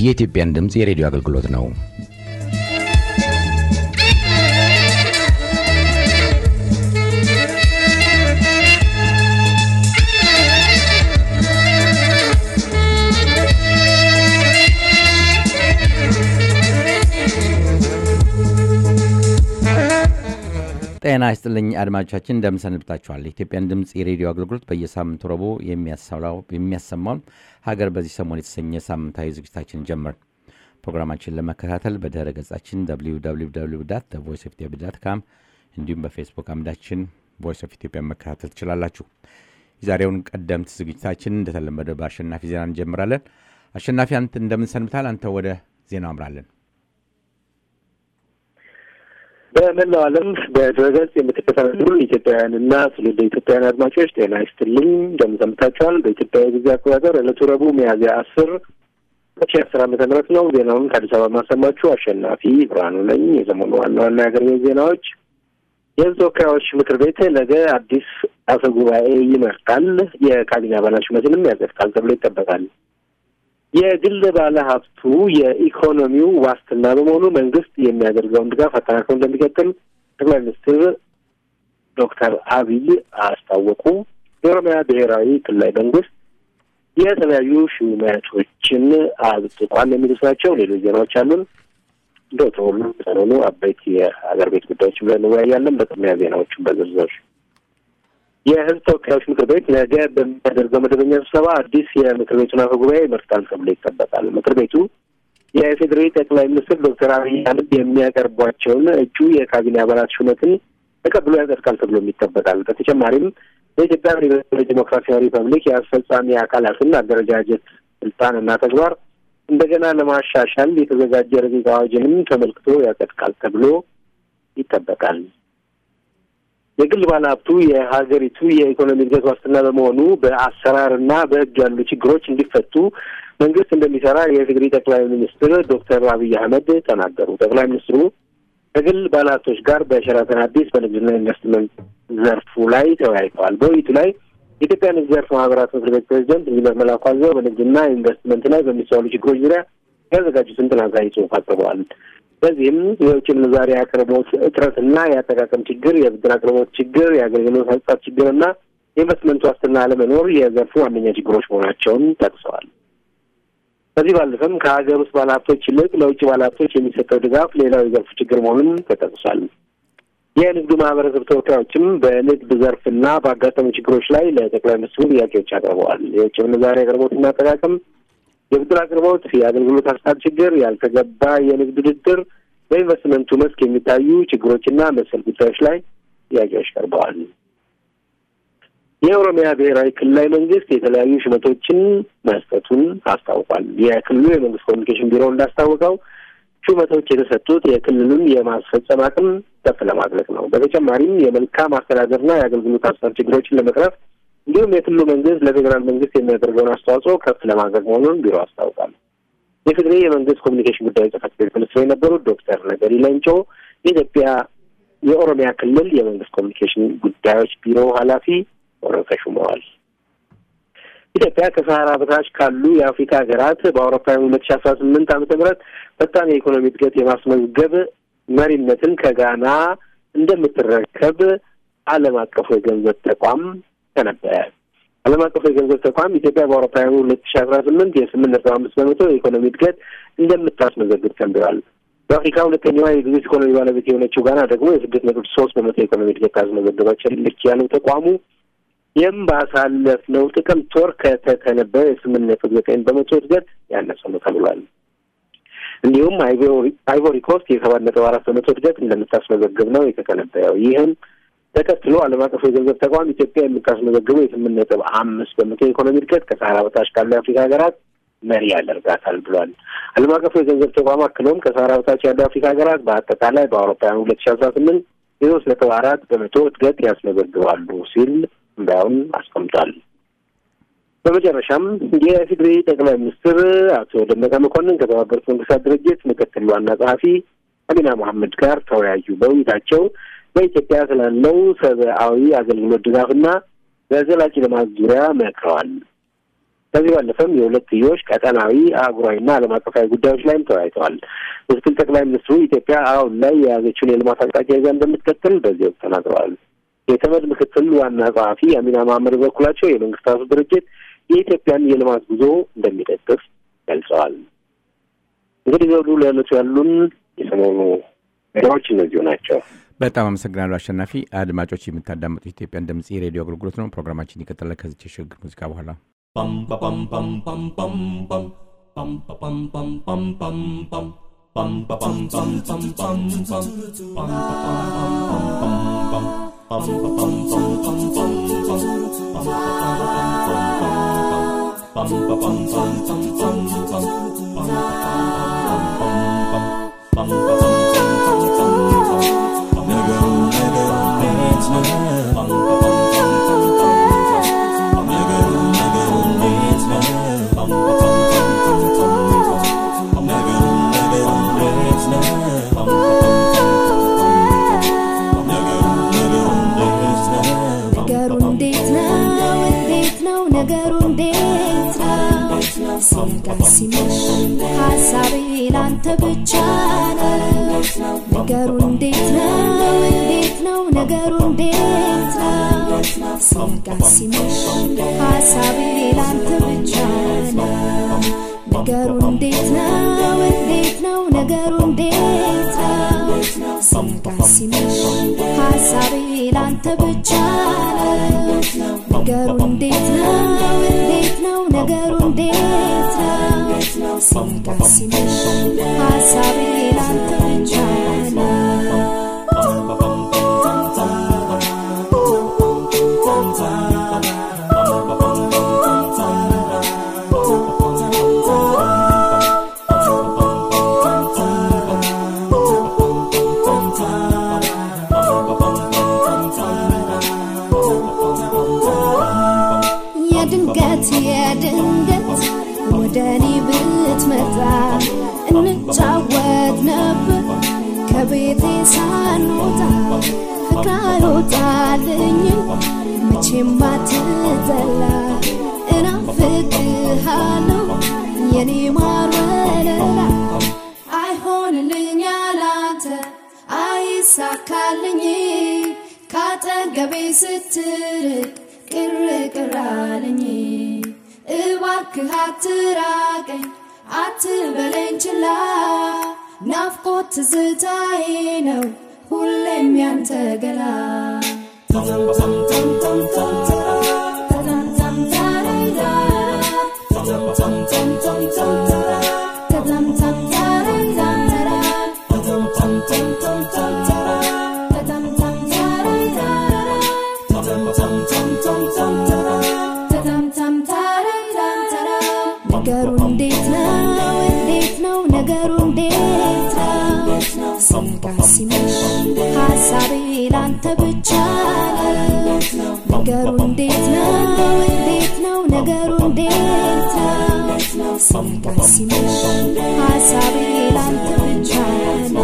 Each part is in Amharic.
የኢትዮጵያን ድምፅ የሬዲዮ አገልግሎት ነው። ጤና ይስጥልኝ አድማጮቻችን፣ እንደምንሰንብታችኋል። የኢትዮጵያን ድምፅ የሬዲዮ አገልግሎት በየሳምንቱ ረቡዕ የሚያሰማውን ሀገር በዚህ ሰሞን የተሰኘ ሳምንታዊ ዝግጅታችን ጀመር። ፕሮግራማችን ለመከታተል በድረ ገጻችን ቮይስ ኦፍ ኢትዮጵያ ዳት ካም እንዲሁም በፌስቡክ አምዳችን ቮይስ ኦፍ ኢትዮጵያ መከታተል ትችላላችሁ። የዛሬውን ቀደምት ዝግጅታችን እንደተለመደ በአሸናፊ ዜና እንጀምራለን። አሸናፊ፣ አንተ እንደምንሰንብታል? አንተ ወደ ዜና አምራለን። በመላው ዓለም በድረገጽ የምትከታተሉ ኢትዮጵያውያንና ትውልደ ኢትዮጵያውያን አድማጮች ጤና ይስጥልኝ፣ እንደምን ሰንብታችኋል? በኢትዮጵያ ጊዜ አቆጣጠር ዕለቱ ረቡዕ ሚያዝያ አስር ሁለት ሺህ አስር ዓመተ ምህረት ነው። ዜናውን ከአዲስ አበባ ማሰማችሁ አሸናፊ ብርሃኑ ነኝ። የዘመኑ ዋና ዋና የአገር ቤት ዜናዎች የሕዝብ ተወካዮች ምክር ቤት ነገ አዲስ አፈ ጉባኤ ይመርጣል። የካቢኔ አባላት ሹመትንም ያጸድቃል ተብሎ ይጠበቃል። የግል ባለ ሀብቱ የኢኮኖሚው ዋስትና በመሆኑ መንግስት የሚያደርገውን ድጋፍ አጠናክሮ እንደሚቀጥል ጠቅላይ ሚኒስትር ዶክተር አብይ አስታወቁ። የኦሮሚያ ብሔራዊ ክልላዊ መንግስት የተለያዩ ሹመቶችን አጽድቋል የሚሉት ናቸው። ሌሎች ዜናዎች አሉን። እንደ ሁሉ ሰሞኑ አበይት የሀገር ቤት ጉዳዮች ብለን እንወያያለን። በቅድሚያ ዜናዎቹን በዝርዝር የህዝብ ተወካዮች ምክር ቤት ነገ በሚያደርገው መደበኛ ስብሰባ አዲስ የምክር ቤቱን አፈ ጉባኤ ይመርጣል ተብሎ ይጠበቃል። ምክር ቤቱ የፌዴራል ጠቅላይ ሚኒስትር ዶክተር አብይ አህመድ የሚያቀርቧቸውን እጩ የካቢኔ አባላት ሹመትን ተቀብሎ ያጸድቃል ተብሎም ይጠበቃል። በተጨማሪም በኢትዮጵያ ዲሞክራሲያዊ ሪፐብሊክ የአስፈጻሚ አካላትን አደረጃጀት ስልጣን እና ተግባር እንደገና ለማሻሻል የተዘጋጀ ረቂቅ አዋጅንም ተመልክቶ ያጸድቃል ተብሎ ይጠበቃል። የግል ባለሀብቱ የሀገሪቱ የኢኮኖሚ እድገት ዋስትና በመሆኑ በአሰራር እና በሕግ ያሉ ችግሮች እንዲፈቱ መንግስት እንደሚሰራ የኢፌዴሪ ጠቅላይ ሚኒስትር ዶክተር አብይ አህመድ ተናገሩ። ጠቅላይ ሚኒስትሩ ከግል ባለሀብቶች ጋር በሸራተን አዲስ በንግድና ኢንቨስትመንት ዘርፉ ላይ ተወያይተዋል። በውይይቱ ላይ የኢትዮጵያ ንግድ ዘርፍ ማህበራት ምክር ቤት ፕሬዚደንት ኢንጂነር መላኩ አዘዘው በንግድና ኢንቨስትመንት ላይ በሚስተዋሉ ችግሮች ዙሪያ ያዘጋጁትን ጥናታዊ ጽሑፍ አቅርበዋል። በዚህም የውጭ ምንዛሪ አቅርቦት እጥረትና የአጠቃቀም ችግር፣ የብድር አቅርቦት ችግር፣ የአገልግሎት አሰጣጥ ችግርና የኢንቨስትመንት ዋስትና አለመኖር የዘርፉ ዋነኛ ችግሮች መሆናቸውን ጠቅሰዋል። ከዚህ ባለፈም ከሀገር ውስጥ ባለሀብቶች ይልቅ ለውጭ ባለሀብቶች የሚሰጠው ድጋፍ ሌላው የዘርፉ ችግር መሆኑን ተጠቅሷል። የንግዱ ማህበረሰብ ተወካዮችም በንግድ ዘርፍና በአጋጠሙ ችግሮች ላይ ለጠቅላይ ሚኒስትሩ ጥያቄዎች አቅርበዋል። የውጭ ምንዛሪ አቅርቦትና አጠቃቀም የብድር አቅርቦት፣ የአገልግሎት አሰጣጥ ችግር፣ ያልተገባ የንግድ ውድድር፣ በኢንቨስትመንቱ መስክ የሚታዩ ችግሮችና መሰል ጉዳዮች ላይ ጥያቄዎች ቀርበዋል። የኦሮሚያ ብሔራዊ ክልላዊ መንግስት የተለያዩ ሹመቶችን መስጠቱን አስታውቋል። የክልሉ የመንግስት ኮሚኒኬሽን ቢሮ እንዳስታወቀው ሹመቶች የተሰጡት የክልሉን የማስፈጸም አቅም ከፍ ለማድረግ ነው። በተጨማሪም የመልካም አስተዳደርና የአገልግሎት አሰጣጥ ችግሮችን ለመቅረፍ እንዲሁም የክልሉ መንግስት ለፌዴራል መንግስት የሚያደርገውን አስተዋጽኦ ከፍ ለማድረግ መሆኑን ቢሮ አስታውቋል። የፌዴሬ የመንግስት ኮሚኒኬሽን ጉዳዮች ጽሕፈት ቤት ሚኒስትር የነበሩት ዶክተር ነገሪ ሌንጮ የኢትዮጵያ የኦሮሚያ ክልል የመንግስት ኮሚኒኬሽን ጉዳዮች ቢሮ ኃላፊ ሆነው ተሹመዋል። ኢትዮጵያ ከሰሃራ በታች ካሉ የአፍሪካ ሀገራት በአውሮፓውያን ሁለት ሺ አስራ ስምንት ዓመተ ምህረት ፈጣን የኢኮኖሚ እድገት የማስመዝገብ መሪነትን ከጋና እንደምትረከብ ዓለም አቀፉ የገንዘብ ተቋም ተነበየ። ዓለም አቀፉ የገንዘብ ተቋም ኢትዮጵያ በአውሮፓውያኑ ሁለት ሺ አስራ ስምንት የስምንት ነጥብ አምስት በመቶ የኢኮኖሚ እድገት እንደምታስመዘግብ ተንብዋል። በአፍሪካ ሁለተኛዋ የግዙፍ ኢኮኖሚ ባለቤት የሆነችው ጋና ደግሞ የስድስት ነጥብ ሶስት በመቶ የኢኮኖሚ እድገት ታስመዘገበች ልክ ያለው ተቋሙ ይህም ባሳለፍነው ጥቅምት ወር ከተተነበየው የስምንት ነጥብ ዘጠኝ በመቶ እድገት ያነሰ ነው ተብሏል። እንዲሁም አይቮሪ ኮስት የሰባት ነጥብ አራት በመቶ እድገት እንደምታስመዘግብ ነው የተተነበየው። ይህም ተከትሎ ዓለም አቀፉ የገንዘብ ተቋም ኢትዮጵያ የምታስመዘግበው የስምንት ነጥብ አምስት በመቶ የኢኮኖሚ እድገት ከሰሃራ በታች ካሉ የአፍሪካ ሀገራት መሪ ያደርጋታል ብሏል። ዓለም አቀፉ የገንዘብ ተቋም አክሎም ከሰሃራ በታች ያሉ የአፍሪካ ሀገራት በአጠቃላይ በአውሮፓውያኑ ሁለት ሺ አስራ ስምንት የሶስት ነጥብ አራት በመቶ እድገት ያስመዘግባሉ ሲል እንዳሁን አስቀምጧል። በመጨረሻም የኢፌዴሪ ጠቅላይ ሚኒስትር አቶ ደመቀ መኮንን ከተባበሩት መንግስታት ድርጅት ምክትል ዋና ጸሐፊ አሚና መሐመድ ጋር ተወያዩ። በውይይታቸው በኢትዮጵያ ስላለው ሰብአዊ አገልግሎት ድጋፍና በዘላቂ ልማት ዙሪያ መክረዋል። ከዚህ ባለፈም የሁለትዮሽ ቀጠናዊ፣ አህጉራዊና ዓለም አቀፋዊ ጉዳዮች ላይም ተወያይተዋል። ምክትል ጠቅላይ ሚኒስትሩ ኢትዮጵያ አሁን ላይ የያዘችውን የልማት አቅጣጫ ይዛ እንደምትቀጥል በዚህ ወቅት ተናግረዋል። የተመድ ምክትል ዋና ጸሐፊ አሚና መሐመድ በበኩላቸው የመንግስታቱ ድርጅት የኢትዮጵያን የልማት ጉዞ እንደሚደግፍ ገልጸዋል። እንግዲህ ዘውዱ ለዕለቱ ያሉን የሰሞኑ ዜናዎች እነዚሁ ናቸው። በጣም አመሰግናለሁ አሸናፊ። አድማጮች የምታዳምጡት ኢትዮጵያን ድምጽ የሬዲዮ አገልግሎት ነው። ፕሮግራማችን ይቀጥላል ከዚች የሽግግር ሙዚቃ በኋላ ነገሩ እንዴት ነው? እንዴት ነው ነገሩ እንዴት ነው? ሲነጋ ሲመሽ ሀሳቤ ላንተ ብቻ ነው። ነገሩ እንዴት ነው? እንዴት ነው ነገሩ እንዴት ነው? ሲነጋ ሲመሽ ሀሳቤ ላንተ ብቻ ነው። ነገሩ እንዴት ነው? እንዴት ነው ነገሩ እንዴት ነው? ሲነጋ ሲመሽ ሀሳቤ ላንተ ብቻ ነው። ነገሩ እንዴት ነው? እንዴት ነው ነገሩ እንዴት ነው? ሲነጋ ሲመሽ ሀሳቤ ላንተ ብቻ ነው። የድንገት የድንገት ወደ እኔ ብትመጣ እንጫወት ነበር ከቤቴ ሳንወጣ ፍቅር አይወጣልኝም መቼም አትጠላ እናፍቅሃለሁ የኔ ማር ወለላ አይሆንልኝ አላንተ አይሳካልኝ ካጠገቤ ስትርቅ ቅር ቅር አለኝ እባክህ አትራቀኝ አትበለኝ ችላ ናፍቆት ትዝታዬ ነው ሁሌም ያንተ ገላ ነገሩ እንዴት ነው? እንዴት ነው ነገሩ እንዴት ነው? ሲነጋ ሲመሽ ሀሳቤ ላንተ ብቻ ነው። ነገሩ እንዴት ነው? እንዴት ነው ነገሩ እንዴት ነው? ሲነጋ ሲመሽ ሀሳቤ ላንተ ብቻ ነው።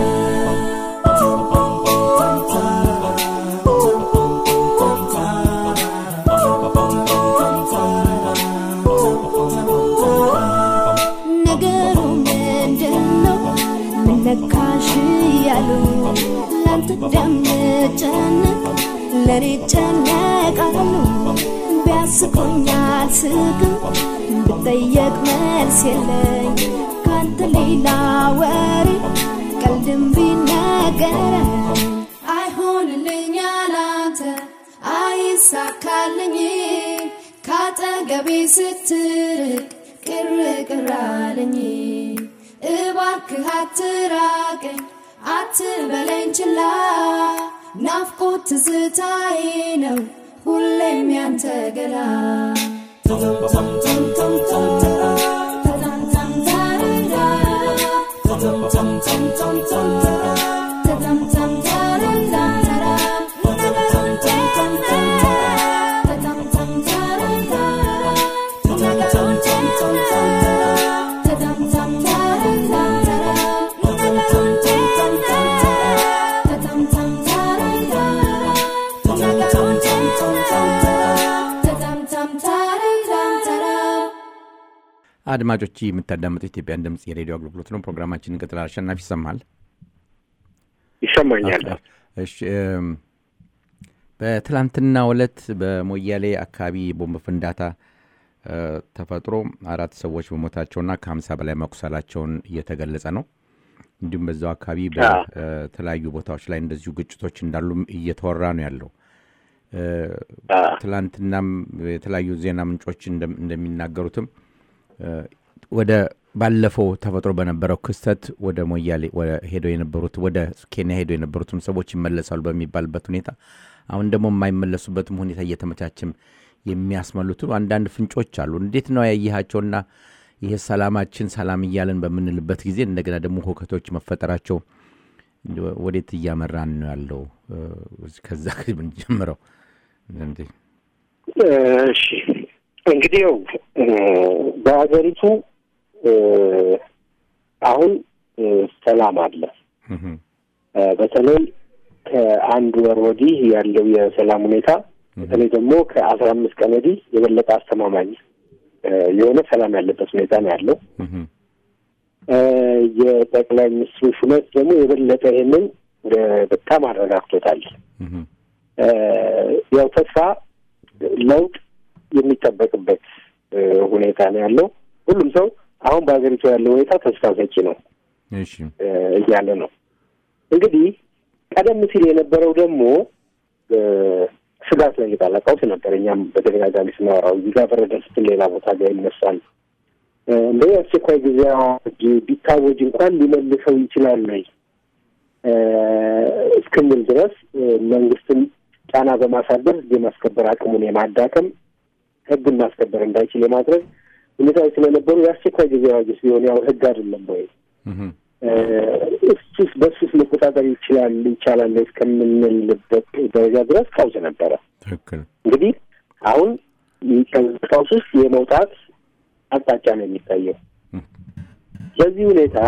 ነገሩ ምንድን ነው? ምን ነካሽ እያሉ ላንተ እንደምጨነቅ ለኔ ጨነቃሉ። ቢያስቆኝ አልስቅም ብጠየቅ መልስ የለኝ ካንተ ሌላ ወሬ ቀልድም ቢነገረኝ አይሆንልኝ አላንተ አይሳካልኝ ካጠገቤ ስትርቅ ቅር ቅር አለኝ እባክህ አትራቀኝ አትበለኝ ችላ ናፍቆት ትዝታዬ ነው ሁሌም ያንተ ገላ አድማጮች የምታዳምጡ ኢትዮጵያን ድምፅ የሬዲዮ አገልግሎት ነው። ፕሮግራማችን እንቀጥላል። አሸናፊ ይሰማል? ይሰማኛል። እሺ። በትላንትናው ዕለት በሞያሌ አካባቢ ቦምብ ፍንዳታ ተፈጥሮ አራት ሰዎች በሞታቸውና ከሀምሳ በላይ መቁሰላቸውን እየተገለጸ ነው። እንዲሁም በዛው አካባቢ በተለያዩ ቦታዎች ላይ እንደዚሁ ግጭቶች እንዳሉም እየተወራ ነው ያለው። ትላንትናም የተለያዩ ዜና ምንጮች እንደሚናገሩትም ወደ ባለፈው ተፈጥሮ በነበረው ክስተት ወደ ሞያሌ ሄደው የነበሩት ወደ ኬንያ ሄደው የነበሩትም ሰዎች ይመለሳሉ በሚባልበት ሁኔታ አሁን ደግሞ የማይመለሱበትም ሁኔታ እየተመቻችም የሚያስመሉት አንዳንድ ፍንጮች አሉ። እንዴት ነው ያየሃቸውና ይሄ ሰላማችን ሰላም እያለን በምንልበት ጊዜ እንደገና ደግሞ ሁከቶች መፈጠራቸው ወዴት እያመራን ነው ያለው? ከዛ ብንጀምረው። እሺ እንግዲህ ያው በሀገሪቱ አሁን ሰላም አለ። በተለይ ከአንድ ወር ወዲህ ያለው የሰላም ሁኔታ በተለይ ደግሞ ከአስራ አምስት ቀን ወዲህ የበለጠ አስተማማኝ የሆነ ሰላም ያለበት ሁኔታ ነው ያለው። የጠቅላይ ሚኒስትሩ ሹመት ደግሞ የበለጠ ይሄንን በጣም አረጋግቶታል። ያው ተስፋ ለውጥ የሚጠበቅበት ሁኔታ ነው ያለው። ሁሉም ሰው አሁን በሀገሪቱ ያለው ሁኔታ ተስፋ ሰጪ ነው እያለ ነው። እንግዲህ ቀደም ሲል የነበረው ደግሞ ስጋት ላይ የጣለ ቀውስ ነበር። እኛም በተደጋጋሚ ስናወራው እዚህ ጋር በረደ ስትል ሌላ ቦታ ጋር ይነሳል። እንደ አስቸኳይ ጊዜ አዋጅ ቢታወጅ እንኳን ሊመልሰው ይችላል ወይ እስክንል ድረስ መንግስትን ጫና በማሳደር ህግ የማስከበር አቅሙን የማዳከም ህግን ማስከበር እንዳይችል የማድረግ ሁኔታዎች ስለነበሩ የአስቸኳይ ጊዜ አዋጅስ ቢሆን ያው ህግ አይደለም ወይ እሱስ በሱስ መቆጣጠር ይችላል ይቻላል እስከምንልበት ደረጃ ድረስ ቀውስ ነበረ። ትክክል። እንግዲህ አሁን ቀውስ ውስጥ የመውጣት አቅጣጫ ነው የሚታየው። በዚህ ሁኔታ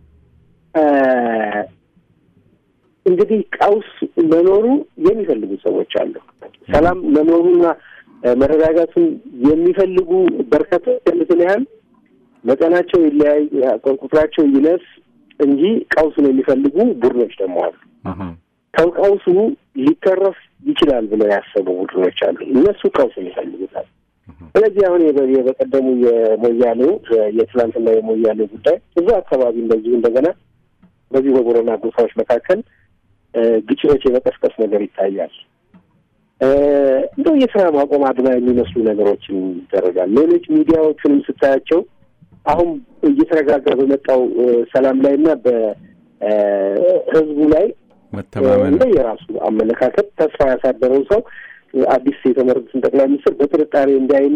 እንግዲህ ቀውስ መኖሩ የሚፈልጉ ሰዎች አሉ። ሰላም መኖሩና መረጋጋቱን የሚፈልጉ በርካታ ያሉትን ያህል መጠናቸው ይለያይ፣ ቁጥራቸው ይነስ እንጂ ቀውሱን የሚፈልጉ ቡድኖች ደግሞ አሉ። ከቀውሱ ሊተረፍ ይችላል ብለው ያሰቡ ቡድኖች አሉ። እነሱ ቀውሱን ይፈልጉታል። ስለዚህ አሁን የበቀደሙ የሞያሌው የትላንትና የሞያሌው ጉዳይ እዛ አካባቢ እንደዚሁ እንደገና በዚህ በቦረና ጎሳዎች መካከል ግጭቶች የመቀስቀስ ነገር ይታያል። እንደው የስራ ማቆም አድማ የሚመስሉ ነገሮችን ይደረጋል። ሌሎች ሚዲያዎቹንም ስታያቸው አሁን እየተረጋጋ በመጣው ሰላም ላይ እና በህዝቡ ላይ እንደ የራሱ አመለካከት ተስፋ ያሳደረው ሰው አዲስ የተመረጡትን ጠቅላይ ሚኒስትር በጥርጣሬ እንዲያይና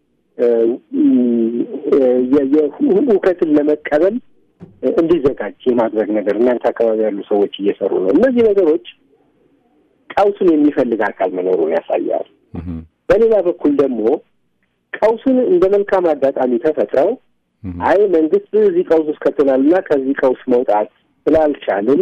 እውቀትን ለመቀበል እንዲዘጋጅ የማድረግ ነገር እናንተ አካባቢ ያሉ ሰዎች እየሰሩ ነው። እነዚህ ነገሮች ቀውሱን የሚፈልግ አካል መኖሩን ያሳያል። በሌላ በኩል ደግሞ ቀውሱን እንደ መልካም አጋጣሚ ተፈጥረው አይ መንግስት እዚህ ቀውስ ውስጥ ከትናልና ከዚህ ቀውስ መውጣት ስላልቻልን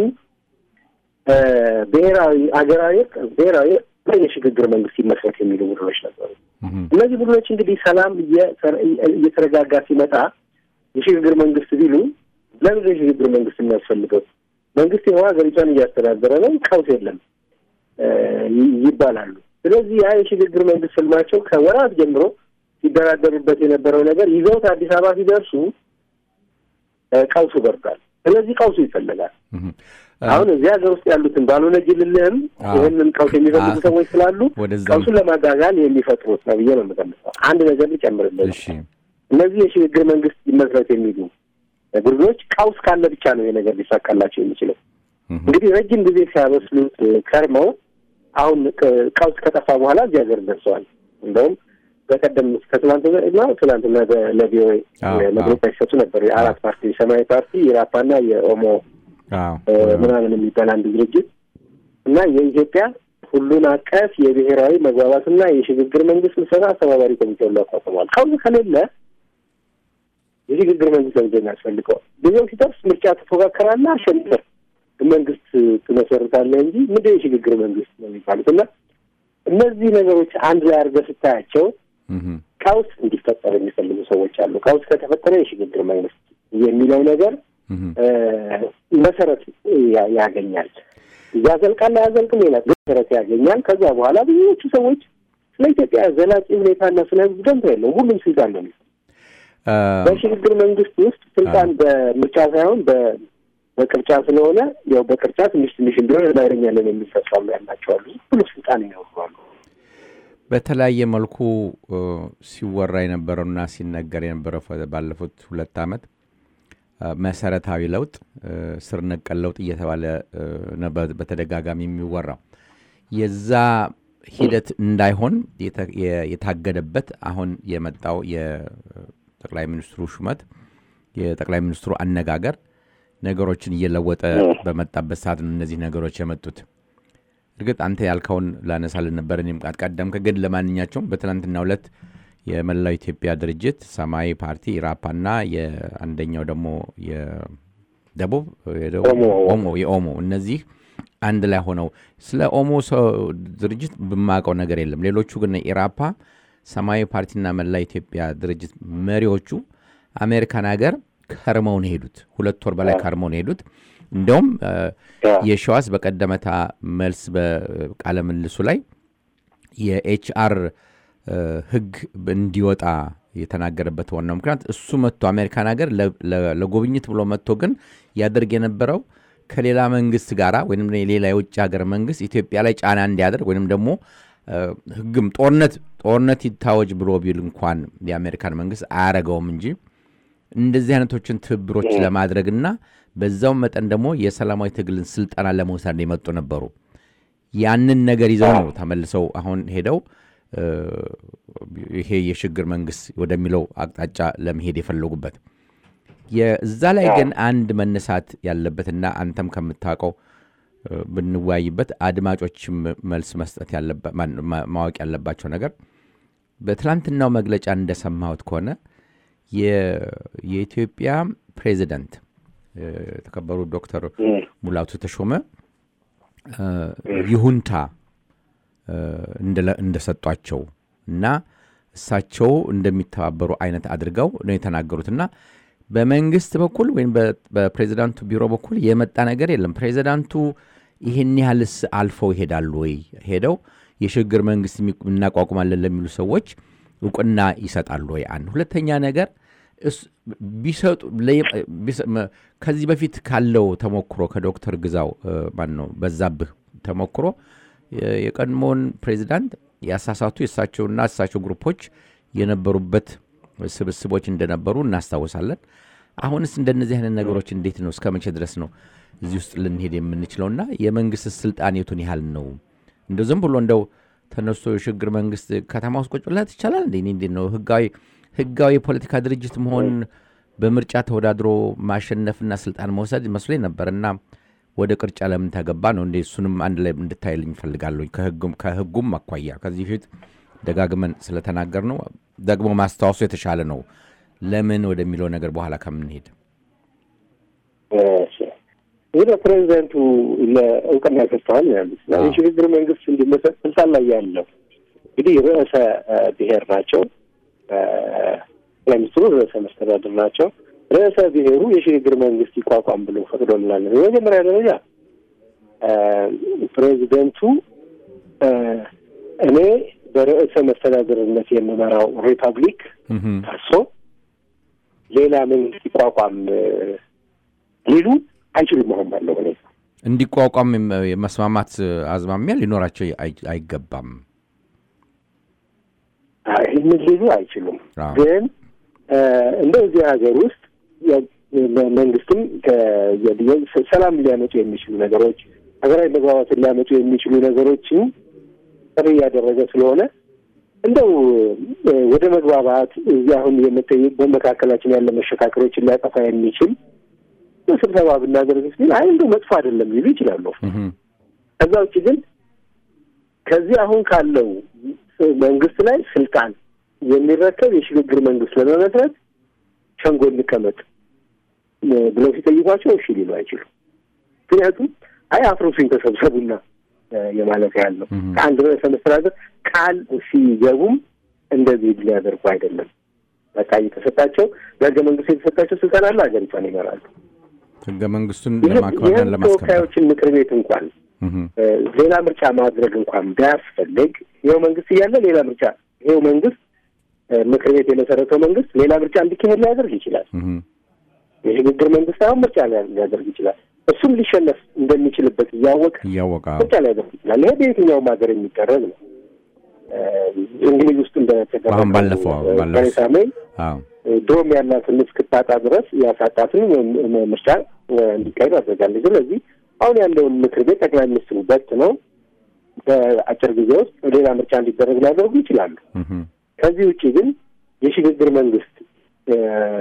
ብሔራዊ አገራዊ ብሔራዊ የሽግግር መንግስት ይመስረት የሚሉ ቡድኖች ነበሩ። እነዚህ ቡድኖች እንግዲህ ሰላም እየተረጋጋ ሲመጣ የሽግግር መንግስት ቢሉ ለምን የሽግግር መንግስት የሚያስፈልገው መንግስት ይኸው ሀገሪቷን እያስተዳደረ ነው፣ ቀውስ የለም ይባላሉ። ስለዚህ ያ የሽግግር መንግስት ስልማቸው ከወራት ጀምሮ ሲደራደሩበት የነበረው ነገር ይዘውት አዲስ አበባ ሲደርሱ ቀውሱ በርዷል። ስለዚህ ቀውሱ ይፈለጋል። አሁን እዚህ ሀገር ውስጥ ያሉትን ባልሆነ ጅልልህም ይህንን ቀውስ የሚፈልጉ ሰዎች ስላሉ ቀውሱን ለማጋጋል የሚፈጥሩት ነው ብዬ ነው የምገምተው። አንድ ነገር ልጨምርልህ። እነዚህ የሽግግር መንግስት ይመስረት የሚሉ ቡድኖች ቀውስ ካለ ብቻ ነው ይሄ ነገር ሊሳካላቸው የሚችለው። እንግዲህ ረጅም ጊዜ ሲያበስሉት ከርመው አሁን ቀውስ ከጠፋ በኋላ እዚህ ሀገር ደርሰዋል። እንደውም በቀደም ከትላንትና ትላንትና ለቪኦኤ መግለጫ ሲሰጡ ነበር። የአራት ፓርቲ የሰማያዊ ፓርቲ፣ የራፓና የኦሞ ምናምን የሚባል አንድ ድርጅት እና የኢትዮጵያ ሁሉን አቀፍ የብሔራዊ መግባባትና የሽግግር መንግስት ምስረታ አስተባባሪ ኮሚቴ ሁሉ አቋቁመዋል። ቀውስ ከሌለ የሽግግር መንግስት ለምንድን ነው የሚያስፈልገው? ጊዜው ሲደርስ ምርጫ ትፎካከራለህ፣ አሸንፈህ መንግስት ትመሰርታለህ እንጂ ምንድን የሽግግር መንግስት ነው የሚባሉት እና እነዚህ ነገሮች አንድ ላይ አድርገህ ስታያቸው ቀውስ እንዲፈጠር የሚፈልጉ ሰዎች አሉ። ቀውስ ከተፈጠረ የሽግግር መንግስት የሚለው ነገር መሰረት ያገኛል። ያዘልቃል አያዘልቅም ሌላ መሰረት ያገኛል። ከዛ በኋላ ብዙዎቹ ሰዎች ስለ ኢትዮጵያ ዘላቂ ሁኔታና ስለ ህዝብ ደንታ የለውም። ሁሉም ስልጣን ነው። በሽግግር መንግስት ውስጥ ስልጣን በምርጫ ሳይሆን በቅርጫ ስለሆነ ያው በቅርጫ ትንሽ ትንሽ እንዲሆን እናገኛለን የሚል ተስፋም ያላቸው አሉ። ሁሉ ስልጣን ይኖራሉ። በተለያየ መልኩ ሲወራ የነበረውና ሲነገር የነበረው ባለፉት ሁለት ዓመት መሰረታዊ ለውጥ፣ ስር ነቀል ለውጥ እየተባለ በተደጋጋሚ የሚወራው የዛ ሂደት እንዳይሆን የታገደበት አሁን የመጣው የጠቅላይ ሚኒስትሩ ሹመት የጠቅላይ ሚኒስትሩ አነጋገር ነገሮችን እየለወጠ በመጣበት ሰዓት ነው እነዚህ ነገሮች የመጡት። እርግጥ አንተ ያልከውን ላነሳልን ነበር እኔም ቀደምክ። ግን ለማንኛቸውም በትናንትናው ዕለት የመላው ኢትዮጵያ ድርጅት ሰማያዊ ፓርቲ ኢራፓና የአንደኛው ደግሞ የደቡብ ኦሞ የኦሞ እነዚህ አንድ ላይ ሆነው ስለ ኦሞ ድርጅት ብማቀው ነገር የለም። ሌሎቹ ግን ኢራፓ፣ ሰማያዊ ፓርቲና መላ ኢትዮጵያ ድርጅት መሪዎቹ አሜሪካን ሀገር ከርመው ነው ሄዱት። ሁለት ወር በላይ ከርመው ነው ሄዱት። እንደውም የሸዋስ በቀደመታ መልስ በቃለ ምልሱ ላይ የኤችአር ሕግ እንዲወጣ የተናገረበት ዋናው ምክንያት እሱ መጥቶ አሜሪካን ሀገር ለጉብኝት ብሎ መጥቶ ግን ያደርግ የነበረው ከሌላ መንግስት ጋር ወይም ሌላ የውጭ ሀገር መንግስት ኢትዮጵያ ላይ ጫና እንዲያደርግ ወይም ደግሞ ሕግም ጦርነት ጦርነት ይታወጅ ብሎ ቢል እንኳን የአሜሪካን መንግስት አያረገውም እንጂ እንደዚህ አይነቶችን ትብብሮች ለማድረግና በዛው መጠን ደግሞ የሰላማዊ ትግልን ስልጠና ለመውሰድ የመጡ ነበሩ። ያንን ነገር ይዘው ነው ተመልሰው አሁን ሄደው ይሄ የሽግግር መንግስት ወደሚለው አቅጣጫ ለመሄድ የፈለጉበት። እዛ ላይ ግን አንድ መነሳት ያለበትና አንተም ከምታውቀው ብንወያይበት አድማጮችም መልስ መስጠት ማወቅ ያለባቸው ነገር በትላንትናው መግለጫ እንደሰማሁት ከሆነ የኢትዮጵያ ፕሬዚደንት የተከበሩ ዶክተር ሙላቱ ተሾመ ይሁንታ እንደሰጧቸው እና እሳቸው እንደሚተባበሩ አይነት አድርገው ነው የተናገሩትና በመንግስት በኩል ወይም በፕሬዚዳንቱ ቢሮ በኩል የመጣ ነገር የለም። ፕሬዚዳንቱ ይህን ያህልስ አልፈው ይሄዳሉ ወይ? ሄደው የሽግግር መንግስት እናቋቁማለን ለሚሉ ሰዎች እውቅና ይሰጣሉ ወይ? አንድ ሁለተኛ ነገር ቢሰጡ ከዚህ በፊት ካለው ተሞክሮ ከዶክተር ግዛው ማን ነው በዛብህ ተሞክሮ የቀድሞውን ፕሬዚዳንት ያሳሳቱ የእሳቸውና እሳቸው ግሩፖች የነበሩበት ስብስቦች እንደነበሩ እናስታውሳለን። አሁንስ እንደነዚህ አይነት ነገሮች እንዴት ነው እስከ መቼ ድረስ ነው እዚህ ውስጥ ልንሄድ የምንችለውና የመንግስት ስልጣን የቱን ያህል ነው? እንደው ዝም ብሎ እንደው ተነስቶ የሽግግር መንግስት ከተማ ውስጥ ቁጭ ብላት ይቻላል እንዴ? እንዴት ነው ህጋዊ ህጋዊ የፖለቲካ ድርጅት መሆን በምርጫ ተወዳድሮ ማሸነፍና ስልጣን መውሰድ መስሎኝ ነበር እና ወደ ቅርጫ ለምን ተገባ ነው እንዴ? እሱንም አንድ ላይ እንድታይልኝ እፈልጋለሁ። ከህጉም አኳያ ከዚህ በፊት ደጋግመን ስለተናገር ነው ደግሞ ማስታወሱ የተሻለ ነው። ለምን ወደሚለው ነገር በኋላ ከምንሄድ ይህ ፕሬዚደንቱ ለእውቅና ሰጥተዋል ያሉት የሽግግር መንግስት እንዲመሰረት ስልጣን ላይ ያለው እንግዲህ ርዕሰ ብሔር ናቸው። ጠቅላይ ሚኒስትሩ ርዕሰ መስተዳድር ናቸው። ርዕሰ ብሔሩ የሽግግር መንግስት ይቋቋም ብሎ ፈቅዶልናል። በመጀመሪያ ደረጃ ፕሬዚደንቱ እኔ በርዕሰ መስተዳድርነት የምመራው ሪፐብሊክ ፈርሶ ሌላ መንግስት ይቋቋም ሊሉ አይችሉም። መሆን ባለው ሁኔታ እንዲቋቋም የመስማማት አዝማሚያ ሊኖራቸው አይገባም። ይህንን ሊሉ አይችሉም። ግን እንደው እዚህ ሀገር ውስጥ መንግስትም ሰላም ሊያመጡ የሚችሉ ነገሮች፣ ሀገራዊ መግባባትን ሊያመጡ የሚችሉ ነገሮችን ጥሪ እያደረገ ስለሆነ እንደው ወደ መግባባት እዚህ አሁን በመካከላችን ያለ መሸካከሮችን ሊያጠፋ የሚችል ስብሰባ ብናደርግ ሲል አይ እንደው መጥፎ አይደለም ሊሉ ይችላሉ። ከዛ ውጭ ግን ከዚህ አሁን ካለው መንግስት ላይ ስልጣን የሚረከብ የሽግግር መንግስት ለመመስረት ሸንጎ እንቀመጥ ብለው ሲጠይቋቸው እሺ ሊሉ አይችሉም። ምክንያቱም አይ አፍርሱኝ ተሰብሰቡና የማለት ያህል ነው። ከአንድ ርዕሰ መስተዳድር ቃል ሲገቡም እንደዚህ ሊያደርጉ አይደለም። በቃ የተሰጣቸው በህገ መንግስቱ የተሰጣቸው ስልጣን አለ፣ ሀገሪቷን ይመራሉ። ህገ መንግስቱን ይህ- ለማክበርና የህዝብ ለማስከበር ተወካዮችን ምክር ቤት እንኳን እህ፣ እ፣ ሌላ ምርጫ ማድረግ እንኳን ቢያስፈልግ ይኸው መንግስት እያለ ሌላ ምርጫ ይኸው መንግስት እ፣ ምክር ቤት የመሰረተው መንግስት ሌላ ምርጫ እንዲካሄድ ሊያደርግ ይችላል። እህ፣ የሽግግር መንግስት አሁን ምርጫ ሊያ- ሊያደርግ ይችላል። እሱም ሊሸነፍ እንደሚችልበት እያወቀ እያወቀ ምርጫ ሊያደርግ ይችላል። ይሄ በየትኛውም ሀገር የሚደረግ ነው። እ፣ እንግሊዝ ውስጥ እንደተደረገው አሁን ባለፈው- እ፣ ባለፈው- ቴሬሳ ሜይ አዎ ድሮም ያላትን እስክታጣ ድረስ ያሳጣትን ም- ምርጫ እ፣ እንዲካሄድ አድርጋለች። ስለዚህ አሁን ያለውን ምክር ቤት ጠቅላይ ሚኒስትሩ በት ነው በአጭር ጊዜ ውስጥ ሌላ ምርጫ እንዲደረግ ሊያደርጉ ይችላሉ። እህ፣ ከዚህ ውጭ ግን የሽግግር መንግስት እ፣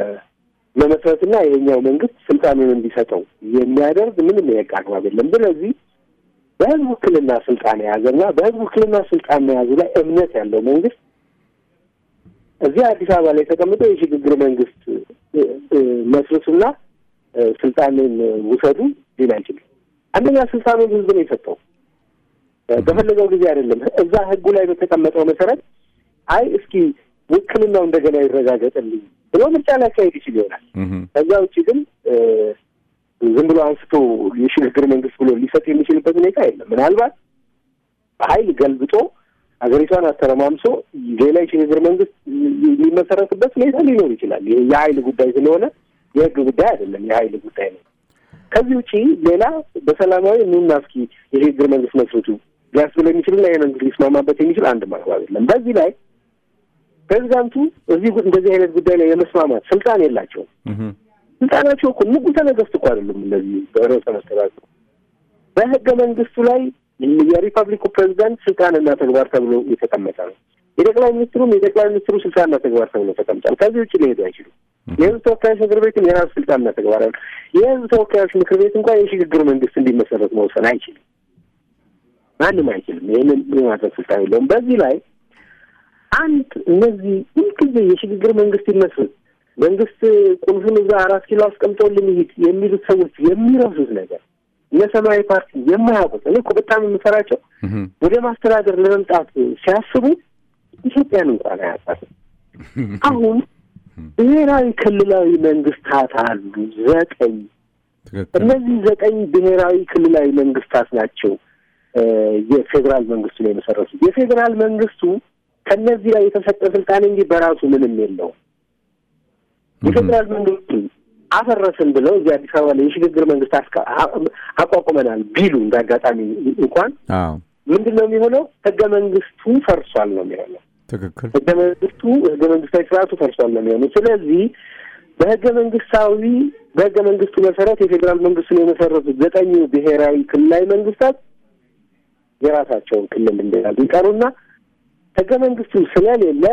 መመስረትና የኛው መንግስት ስልጣኑን እንዲሰጠው የሚያደርግ ምንም የህግ አግባብ የለም። ስለዚህ በህዝብ ውክልና ስልጣን የያዘና በህዝብ ውክልና ስልጣን መያዙ ላይ እምነት ያለው መንግስት እዚህ አዲስ አበባ ላይ ተቀምጦ የሽግግር መንግስት እ፣ እ፣ መስርቱና እ፣ ስልጣንን ውሰዱ ሊል አይችልም። አንደኛ ስልጣኑን ህዝብ ነው የሰጠው። እ፣ በፈለገው ጊዜ አይደለም። እዛ ህጉ ላይ በተቀመጠው መሰረት አይ እስኪ ውክልናው እንደገና ይረጋገጥልኝ ብሎ ምርጫ ሊያካሄድ ይችል ይሆናል። እህ፣ ከዛ ውጭ ግን እ፣ ዝም ብሎ አንስቶ የሽግግር መንግስት ብሎ ሊሰጥ የሚችልበት ሁኔታ የለም። ምናልባት በኃይል ገልብጦ ሀገሪቷን አተረማምሶ ሌላ የሽግግር መንግስት የሚመሰረትበት ሁኔታ ሊኖር ይችላል። ይሄ የኃይል ጉዳይ ስለሆነ የህግ ጉዳይ አይደለም፣ የኃይል ጉዳይ ነው። ከዚህ ውጪ ሌላ በሰላማዊ ኑና እስኪ የሽግግር መንግስት መስርቱ ሊያስብል የሚችልና ይህ መንግስት ሊስማማበት የሚችል አንድ ማግባብ የለም። በዚህ ላይ ፕሬዚዳንቱ እዚህ ጉ- እንደዚህ አይነት ጉዳይ ላይ የመስማማት ስልጣን የላቸውም። እህ፣ ስልጣናቸው እኮ ንጉሠ ነገሥት እኮ አይደሉም። እነዚህ ርዕሰ መስተዳድሩ በህገ መንግስቱ ላይ የሪፐብሊኩ ፕሬዚዳንት ስልጣንና ተግባር ተብሎ የተቀመጠ ነው። የጠቅላይ ሚኒስትሩም የጠቅላይ ሚኒስትሩ ስልጣንና ተግባር ተብሎ ተቀምጧል። ከዚህ ውጭ ሊሄዱ አይችሉም። የህዝብ ተወካዮች ምክር ቤትም የራሱ ስልጣንና ተግባር አለ። የህዝብ ተወካዮች ምክር ቤት እንኳን የሽግግር መንግስት እንዲመሰረት መወሰን አይችልም። ማንም አይችልም። ይህንን የማድረግ ስልጣን የለውም። በዚህ ላይ አንድ እነዚህ ሁልጊዜ የሽግግር መንግስት ይመስረት መንግስት ቁልፉን እዛ አራት ኪሎ አስቀምጦልን ይሂድ የሚሉት ሰዎች የሚረሱት ነገር እነ ሰማያዊ ፓርቲ የማያውቁት እኔ እኮ በጣም የምፈራቸው እህ፣ ወደ ማስተዳደር ለመምጣት ሲያስቡ ኢትዮጵያን እንኳን አያውቃትም። አሁን ብሔራዊ ክልላዊ መንግስታት አሉ ዘጠኝ። ትክክል እነዚህ ዘጠኝ ብሔራዊ ክልላዊ መንግስታት ናቸው እ የፌዴራል መንግስቱን የመሰረቱት። የፌዴራል መንግስቱ ከነዚህ ላይ የተሰጠ ስልጣን እንጂ በራሱ ምንም የለውም። የፌዴራል መንግስቱ አፈረስን ብለው እዚህ አዲስ አበባ ላይ የሽግግር መንግስት አስካ- አ- አቋቁመናል ቢሉ እንደ አጋጣሚ እንኳን አዎ ምንድን ነው የሚሆነው? ህገ መንግስቱ ፈርሷል ነው የሚሆነው። ትክክል ህገ መንግስቱ ህገ መንግስታዊ ስርዓቱ ፈርሷል ነው የሚሆነው። ስለዚህ በህገ መንግስታዊ በህገ መንግስቱ መሰረት የፌዴራል መንግስቱን የመሰረቱት ዘጠኙ ብሔራዊ ክልላዊ መንግስታት የራሳቸውን ክልል እንደያዙ ይቀሩና ህገ መንግስቱ ስለሌለ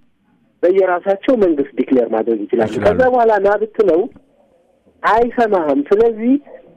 በየራሳቸው መንግስት ዲክሌር ማድረግ ይችላሉ። ይችላሉ። ከዛ በኋላ ና ብትለው አይሰማህም። ስለዚህ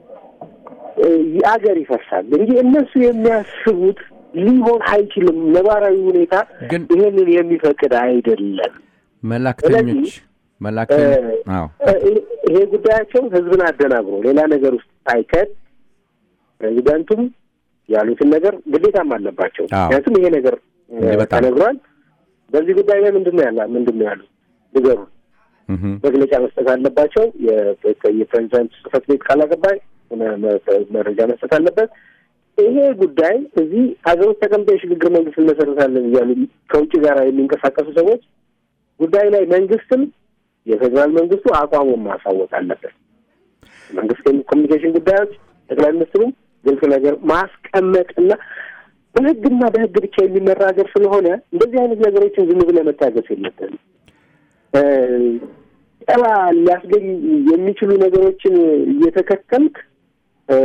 እ የአገር ይፈርሳል እንጂ እነሱ የሚያስቡት ሊሆን አይችልም። ነባራዊ ሁኔታ ግን ይሄንን የሚፈቅድ አይደለም። መላክተኞች መላክተኞች አዎ እ ይሄ ጉዳያቸው ህዝብን አደናግሮ ሌላ ነገር ውስጥ ሳይከት ፕሬዚዳንቱም ያሉትን ነገር ግዴታም አለባቸው። አዎ። ምክንያቱም ይሄ ነገር እ እንዲህ በጣም ተነግሯል። በዚህ ጉዳይ ላይ ምንድን ነው ያላ ምንድን ነው ያሉት ንገሩን። እህ፣ መግለጫ መስጠት አለባቸው። የ- የፕሬዚዳንት ጽህፈት ቤት ቃል አቀባይ መ- መ- መረጃ መስጠት አለበት። ይሄ ጉዳይ እዚህ ሀገር ውስጥ ተቀምጠው የሽግግር መንግስት እንመሰርታለን እያሉ ከውጭ ጋር የሚንቀሳቀሱ ሰዎች ጉዳይ ላይ መንግስትም የፌዴራል መንግስቱ አቋሙን ማሳወቅ አለበት። መንግስት ኮሚኒኬሽን ጉዳዮች ጠቅላይ ሚኒስትሩም ግልጽ ነገር ማስቀመጥና በህግና በህግ ብቻ የሚመራ ሀገር ስለሆነ እንደዚህ አይነት ነገሮችን ዝም ብለህ መታገስ የለብህም። እ ጠባ ሊያስገኝ የሚችሉ ነገሮችን እየተከተልክ እ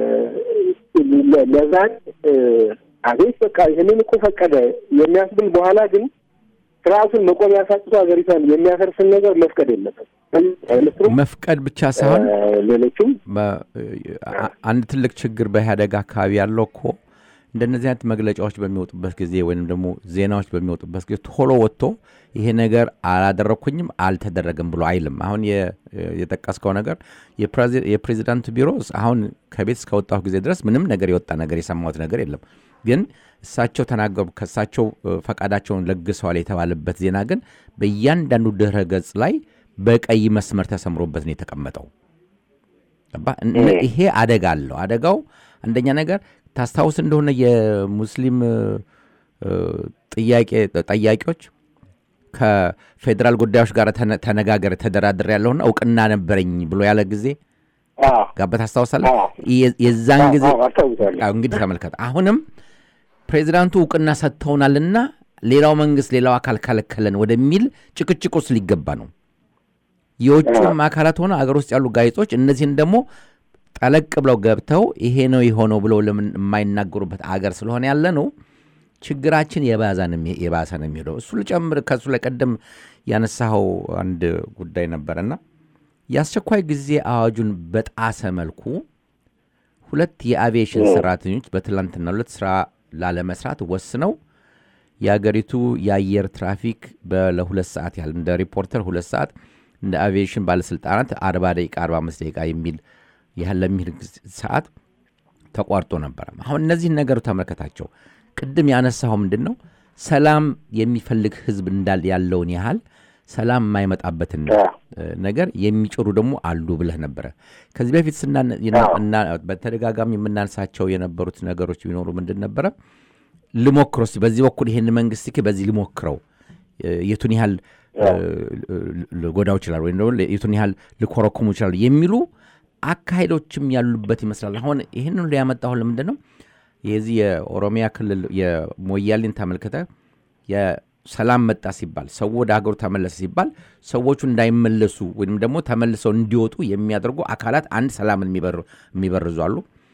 ለ- ለዛን እ አቤት በቃ ይህንን እኮ ፈቀደ የሚያስብል በኋላ ግን ስርዓቱን መቆም ያሳጥቶ ሀገሪቷን የሚያፈርስን ነገር መፍቀድ የለበት። ሚኒስትሩ መፍቀድ ብቻ ሳይሆን ሌሎቹም በ- አ- አንድ ትልቅ ችግር በኢህአደግ አካባቢ ያለው እኮ እንደነዚህ አይነት መግለጫዎች በሚወጡበት ጊዜ ወይም ደግሞ ዜናዎች በሚወጡበት ጊዜ ቶሎ ወጥቶ ይሄ ነገር አላደረግኩኝም አልተደረገም ብሎ አይልም። አሁን የ- የጠቀስከው ነገር የፕሬዚ- የፕሬዚዳንቱ ቢሮ አሁን ከቤት እስከወጣሁ ጊዜ ድረስ ምንም ነገር የወጣ ነገር የሰማሁት ነገር የለም። ግን እሳቸው ተናገሩ ከእሳቸው ፈቃዳቸውን ለግሰዋል የተባለበት ዜና ግን በእያንዳንዱ ድረ ገጽ ላይ በቀይ መስመር ተሰምሮበት ነው የተቀመጠው። ይሄ አደጋ አለው። አደጋው አንደኛ ነገር ታስታውስ እንደሆነ የሙስሊም ጥያቄ ጠያቂዎች ከፌዴራል ጉዳዮች ጋር ተነጋገር ተደራድር ያለውና እውቅና ነበረኝ ብሎ ያለ ጊዜ ጋበት ታስታውሳለህ? የዛን ጊዜ እንግዲህ ተመልከት። አሁንም ፕሬዚዳንቱ እውቅና ሰጥተውናልና ሌላው መንግስት ሌላው አካል ከለከለን ወደሚል ጭቅጭቅ ውስጥ ሊገባ ነው። የውጭም አካላት ሆነ አገር ውስጥ ያሉ ጋዜጦች እነዚህን ደግሞ ጠለቅ ብለው ገብተው ይሄ ነው የሆነው ብለው ለምን የማይናገሩበት አገር ስለሆነ ያለ ነው ችግራችን የባሰ ነው የሚሄደው። እሱ ልጨምር ከእሱ ላይ ቀደም ያነሳኸው አንድ ጉዳይ ነበረና የአስቸኳይ ጊዜ አዋጁን በጣሰ መልኩ ሁለት የአቪዬሽን ሰራተኞች በትላንትናው ዕለት ስራ ላለመስራት ወስነው የአገሪቱ የአየር ትራፊክ ለሁለት ሰዓት ያህል እንደ ሪፖርተር ሁለት ሰዓት እንደ አቪዬሽን ባለስልጣናት አርባ ደቂቃ አርባ አምስት ደቂቃ የሚል ያህል ለሚል ሰዓት ተቋርጦ ነበረ። አሁን እነዚህን ነገሮች ተመልከታቸው። ቅድም ያነሳው ምንድን ነው ሰላም የሚፈልግ ህዝብ እንዳል ያለውን ያህል ሰላም የማይመጣበትን ነገር የሚጭሩ ደግሞ አሉ ብለህ ነበረ። ከዚህ በፊት በተደጋጋሚ የምናነሳቸው የነበሩት ነገሮች ቢኖሩ ምንድን ነበረ ልሞክረው እስኪ በዚህ በኩል ይህን መንግስት እስኪ በዚህ ልሞክረው የቱን ያህል ልጎዳው ይችላል ወይም ደግሞ የቱን ያህል ልኮረኩሙ ይችላል የሚሉ አካሄዶችም ያሉበት ይመስላል። አሁን ይህን ሁሉ ያመጣሁ ለምንድን ነው የዚህ የኦሮሚያ ክልል የሞያሌን ተመልክተ የሰላም መጣ ሲባል ሰው ወደ ሀገሩ ተመለሰ ሲባል ሰዎቹ እንዳይመለሱ ወይም ደግሞ ተመልሰው እንዲወጡ የሚያደርጉ አካላት አንድ ሰላምን የሚበርዙ አሉ።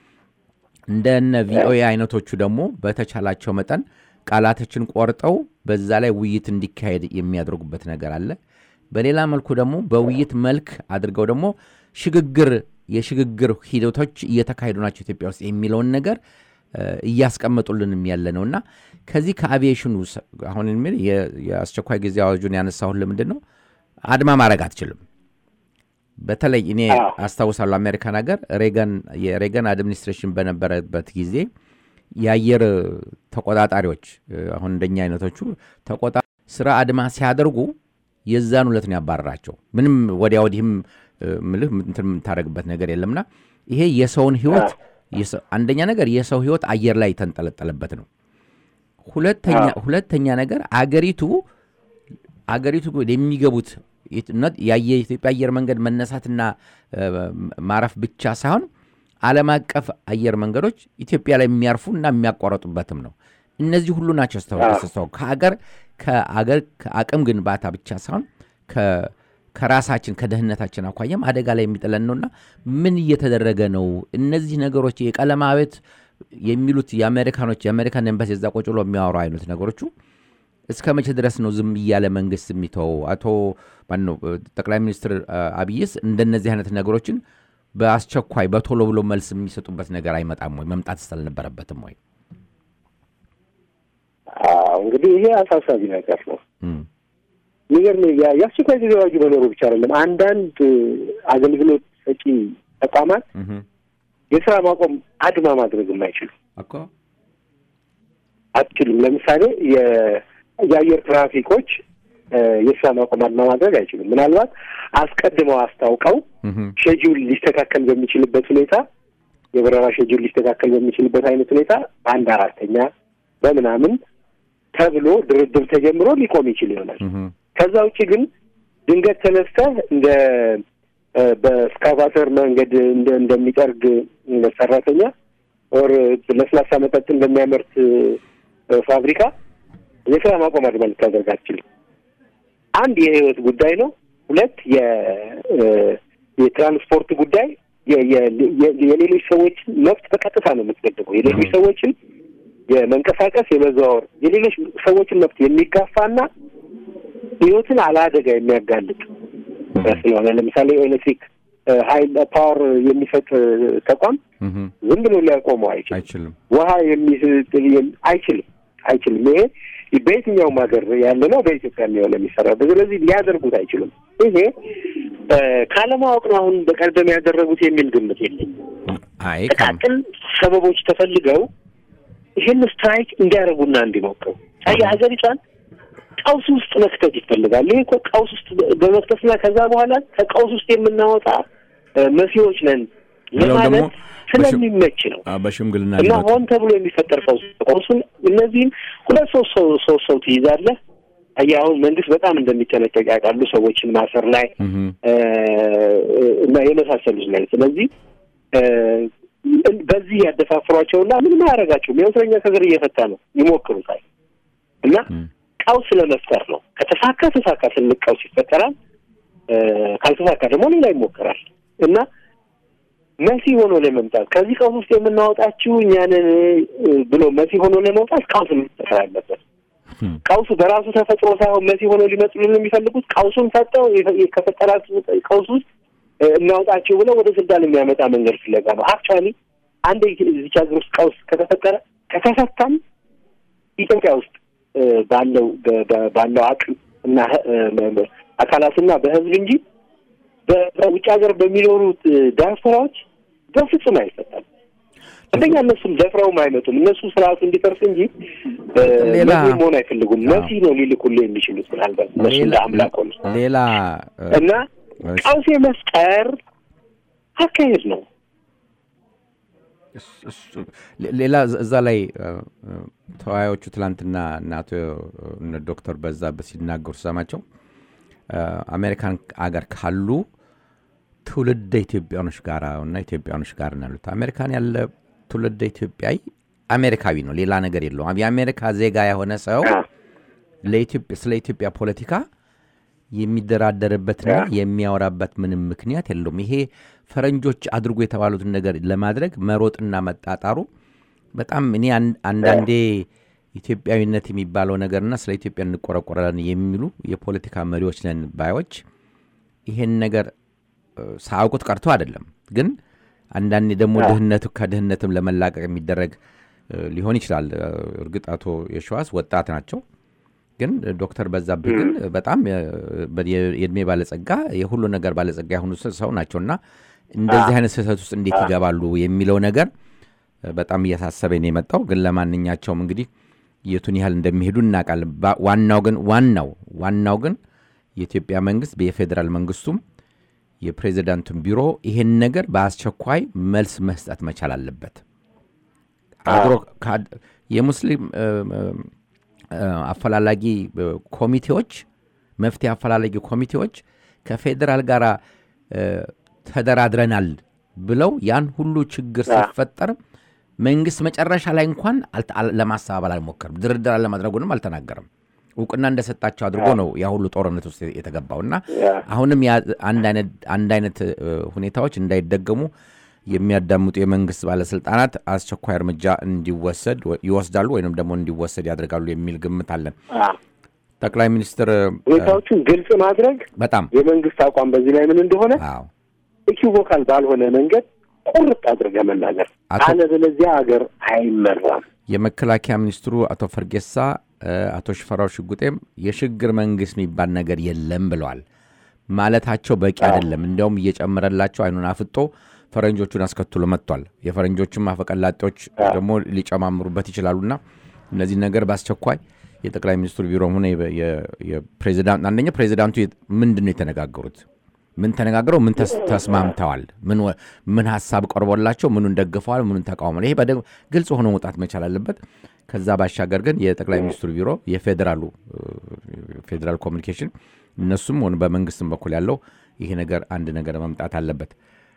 እንደነ ቪኦኤ አይነቶቹ ደግሞ በተቻላቸው መጠን ቃላቶችን ቆርጠው በዛ ላይ ውይይት እንዲካሄድ የሚያደርጉበት ነገር አለ። በሌላ መልኩ ደግሞ በውይይት መልክ አድርገው ደግሞ ሽግግር የሽግግር ሂደቶች እየተካሄዱ ናቸው ኢትዮጵያ ውስጥ የሚለውን ነገር እያስቀመጡልንም ያለ ነው እና ከዚህ ከአቪዬሽኑ አሁን የሚል የአስቸኳይ ጊዜ አዋጁን ያነሳሁን ለምንድን ነው አድማ ማድረግ አትችልም። በተለይ እኔ አስታውሳለሁ አሜሪካን ሀገር ሬገን የሬገን አድሚኒስትሬሽን በነበረበት ጊዜ የአየር ተቆጣጣሪዎች አሁን እንደኛ አይነቶቹ ተቆጣ ስራ አድማ ሲያደርጉ የዛን ሁለት ነው ያባረራቸው። ምንም ወዲያ ወዲህም ምልህ እንትን የምታደርግበት ነገር የለምና ይሄ የሰውን ህይወት አንደኛ ነገር የሰው ህይወት አየር ላይ የተንጠለጠለበት ነው። ሁለተኛ ነገር አገሪቱ አገሪቱ የሚገቡት የኢትዮጵያ አየር መንገድ መነሳትና ማረፍ ብቻ ሳይሆን ዓለም አቀፍ አየር መንገዶች ኢትዮጵያ ላይ የሚያርፉ እና የሚያቋረጡበትም ነው። እነዚህ ሁሉ ናቸው ስተው ከአገር ከአገር ከአቅም ግንባታ ብቻ ሳይሆን ከራሳችን ከደህንነታችን አኳያም አደጋ ላይ የሚጥለን ነውና ምን እየተደረገ ነው? እነዚህ ነገሮች የቀለም አቤት የሚሉት የአሜሪካኖች የአሜሪካን ኤምባሲ እዛ ቁጭ ብሎ የሚያወሩ አይነት ነገሮቹ እስከ መቼ ድረስ ነው ዝም እያለ መንግስት የሚተው? አቶ ማነው ጠቅላይ ሚኒስትር አብይስ እንደነዚህ አይነት ነገሮችን በአስቸኳይ በቶሎ ብሎ መልስ የሚሰጡበት ነገር አይመጣም ወይ? መምጣት ስላልነበረበትም ወይ? እንግዲህ ይሄ አሳሳቢ ነገር ነው። የሚገርም የአስቸኳይ ጊዜ አዋጁ መኖሩ ብቻ አይደለም። አንዳንድ አገልግሎት ሰጪ ተቋማት የስራ ማቆም አድማ ማድረግ የማይችሉ አትችሉም። ለምሳሌ የአየር ትራፊኮች የስራ ማቆም አድማ ማድረግ አይችሉም። ምናልባት አስቀድመው አስታውቀው ሼጁል ሊስተካከል በሚችልበት ሁኔታ የበረራ ሼጁል ሊስተካከል በሚችልበት አይነት ሁኔታ በአንድ አራተኛ በምናምን ተብሎ ድርድር ተጀምሮ ሊቆም ይችል ይሆናል። ከዛ ውጭ ግን ድንገት ተነስተህ እንደ በስካቫተር መንገድ እንደሚጠርግ ሰራተኛ ኦር ለስላሳ መጠጥ እንደሚያመርት ፋብሪካ የስራ ማቆም አድማ ልታደርግ አትችልም። አንድ የህይወት ጉዳይ ነው። ሁለት የትራንስፖርት ጉዳይ የሌሎች ሰዎችን መብት በቀጥታ ነው የምትገድበው። የሌሎች ሰዎችን የመንቀሳቀስ የመዘዋወር የሌሎች ሰዎችን መብት የሚጋፋና ህይወትን አለአደጋ የሚያጋልጥ ስለሆነ ለምሳሌ ኤሌክትሪክ ሀይል ፓወር የሚሰጥ ተቋም ዝም ብሎ ሊያቆመው አይችልም። ውሃ የሚስጥል አይችልም አይችልም። ይሄ በየትኛውም ሀገር ያለ ነው። በኢትዮጵያ የሚሆነ የሚሰራበት ስለዚህ ሊያደርጉት አይችሉም። ይሄ ካለማወቅ ነው አሁን በቀደም ያደረጉት የሚል ግምት የለኝም። ጥቃቅን ሰበቦች ተፈልገው ይህን ስትራይክ እንዲያደርጉና እንዲሞክሩ የሀገሪቷን ቀውስ ውስጥ መክተት ይፈልጋል። ይሄ እኮ ቀውስ ውስጥ በመክተትና ከዛ በኋላ ከቀውስ ውስጥ የምናወጣ መሲዎች ነን ለማለት ስለሚመች ነው በሽምግልና እና ሆን ተብሎ የሚፈጠር ቀውስ ቀውሱን እነዚህም ሁለት ሶስት ሰው ሶስት ሰው ትይዛለህ። አየህ አሁን መንግስት በጣም እንደሚጠነቀቅ ያውቃሉ፣ ሰዎችን ማሰር ላይ እና የመሳሰሉት ላይ። ስለዚህ በዚህ ያደፋፍሯቸውና ምንም አያደርጋቸውም። የእስረኛ ከእስር እየፈታ ነው ይሞክሩታል እና ቀውስ ለመፍጠር ነው። ከተሳካ ተሳካ፣ ትልቅ ቀውስ ይፈጠራል። ካልተሳካ ደግሞ ሌላ ይሞከራል እና መሲ ሆኖ ለመምጣት ከዚህ ቀውስ ውስጥ የምናወጣችው እኛንን ብሎ መሲ ሆኖ ለመውጣት ቀውስ መፈጠር አለበት። ቀውሱ በራሱ ተፈጥሮ ሳይሆን መሲ ሆኖ ሊመጡልን የሚፈልጉት ቀውሱን ፈጠው ከፈጠራት ቀውስ ውስጥ እናውጣቸው ብለው ወደ ስልጣን የሚያመጣ መንገድ ፍለጋ ነው። አክቹዋሊ አንድ እዚች ሀገር ውስጥ ቀውስ ከተፈጠረ ከተፈታም ኢትዮጵያ ውስጥ ባለው ባለው አቅም እና አካላትና በህዝብ እንጂ በውጭ ሀገር በሚኖሩት ዲያስፖራዎች በፍጹም አይፈታም። አንደኛ እነሱም ደፍረውም አይመጡም። እነሱ ስርዓቱ እንዲፈርስ እንጂ መሲ መሆን አይፈልጉም። መሲ ነው ሊልኩልህ የሚችሉት ምናልባት እነሱ እንደ አምላክ ሆኑ ሌላ እና ቀውስ የመፍጠር አካሄድ ነው። ሌላ እዛ ላይ ተወያዮቹ ትላንትና እና አቶ ዶክተር በዛብህ ሲናገሩ ሰማቸው አሜሪካን አገር ካሉ ትውልደ ኢትዮጵያኖች ጋር እና ኢትዮጵያኖች ጋር ነው ያሉት። አሜሪካን ያለ ትውልደ ኢትዮጵያዊ አሜሪካዊ ነው፣ ሌላ ነገር የለውም። የአሜሪካ ዜጋ የሆነ ሰው ስለ ኢትዮጵያ ፖለቲካ የሚደራደርበትና የሚያወራበት ምንም ምክንያት የለውም። ይሄ ፈረንጆች አድርጎ የተባሉትን ነገር ለማድረግ መሮጥና መጣጣሩ በጣም እኔ አንዳንዴ ኢትዮጵያዊነት የሚባለው ነገርና ስለ ኢትዮጵያ እንቆረቆራለን የሚሉ የፖለቲካ መሪዎች ነን ባዮች ይሄን ነገር ሳያውቁት ቀርቶ አይደለም። ግን አንዳንዴ ደግሞ ድህነቱ ከድህነትም ለመላቀቅ የሚደረግ ሊሆን ይችላል። እርግጥ አቶ የሸዋስ ወጣት ናቸው። ግን ዶክተር በዛብህ ግን በጣም የእድሜ ባለጸጋ የሁሉ ነገር ባለጸጋ የሆኑ ሰው ናቸው እና እንደዚህ አይነት ስህተት ውስጥ እንዴት ይገባሉ የሚለው ነገር በጣም እያሳሰበኝ ነው የመጣው። ግን ለማንኛቸውም እንግዲህ የቱን ያህል እንደሚሄዱ እናውቃለን። ዋናው ግን ዋናው ዋናው ግን የኢትዮጵያ መንግስት የፌዴራል መንግስቱም የፕሬዚዳንቱን ቢሮ ይሄን ነገር በአስቸኳይ መልስ መስጠት መቻል አለበት። አድሮ የሙስሊም አፈላላጊ ኮሚቴዎች መፍትሄ አፈላላጊ ኮሚቴዎች ከፌዴራል ጋር ተደራድረናል ብለው ያን ሁሉ ችግር ሲፈጠር መንግስት መጨረሻ ላይ እንኳን ለማስተባበል አልሞከርም። ድርድር ለማድረጉንም አልተናገርም። እውቅና እንደሰጣቸው አድርጎ ነው ያ ሁሉ ጦርነት ውስጥ የተገባው እና አሁንም አንድ አይነት ሁኔታዎች እንዳይደገሙ የሚያዳምጡ የመንግስት ባለስልጣናት አስቸኳይ እርምጃ እንዲወሰድ ይወስዳሉ ወይም ደግሞ እንዲወሰድ ያደርጋሉ የሚል ግምት አለን። ጠቅላይ ሚኒስትር ሁኔታዎቹን ግልጽ ማድረግ በጣም የመንግስት አቋም በዚህ ላይ ምን እንደሆነ ኢኪቮካል ባልሆነ መንገድ ቁርጥ አድርገህ መናገር፣ አለበለዚያ ሀገር አይመራም። የመከላከያ ሚኒስትሩ አቶ ፈርጌሳ አቶ ሽፈራው ሽጉጤም የሽግግር መንግስት የሚባል ነገር የለም ብለዋል። ማለታቸው በቂ አይደለም፣ እንዲያውም እየጨመረላቸው አይኑን አፍጦ ፈረንጆቹን አስከትሎ መጥቷል። የፈረንጆችም አፈቀላጤዎች ደግሞ ሊጨማምሩበት ይችላሉና እነዚህ ነገር በአስቸኳይ የጠቅላይ ሚኒስትሩ ቢሮም ሆነ የፕሬዚዳንት አንደኛ ፕሬዚዳንቱ ምንድን ነው የተነጋገሩት? ምን ተነጋግረው ምን ተስማምተዋል? ምን ሀሳብ ቀርቦላቸው ምኑን ደግፈዋል? ምኑን ተቃውሞ? ይሄ ግልጽ ሆኖ መውጣት መቻል አለበት። ከዛ ባሻገር ግን የጠቅላይ ሚኒስትሩ ቢሮ የፌዴራሉ ፌዴራል ኮሚኒኬሽን እነሱም ሆነ በመንግስትም በኩል ያለው ይሄ ነገር አንድ ነገር መምጣት አለበት።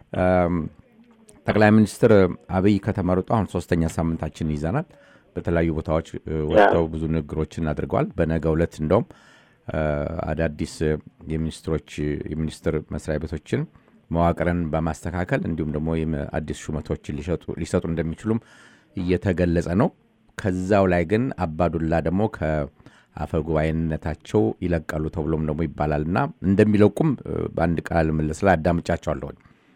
ጠቅላይ ሚኒስትር አብይ ከተመረጡ አሁን ሶስተኛ ሳምንታችን ይዘናል። በተለያዩ ቦታዎች ወጥተው ብዙ ንግግሮችን አድርገዋል። በነገ ዕለት እንደውም አዳዲስ የሚኒስትሮች የሚኒስትር መስሪያ ቤቶችን መዋቅርን በማስተካከል እንዲሁም ደግሞ አዲስ ሹመቶችን ሊሰጡ እንደሚችሉም እየተገለጸ ነው። ከዛው ላይ ግን አባዱላ ደግሞ ከአፈ ጉባኤነታቸው ይለቃሉ ተብሎም ደግሞ ይባላል እና እንደሚለቁም በአንድ ቃል ምልስ ላይ አዳምጫቸዋለሁኝ።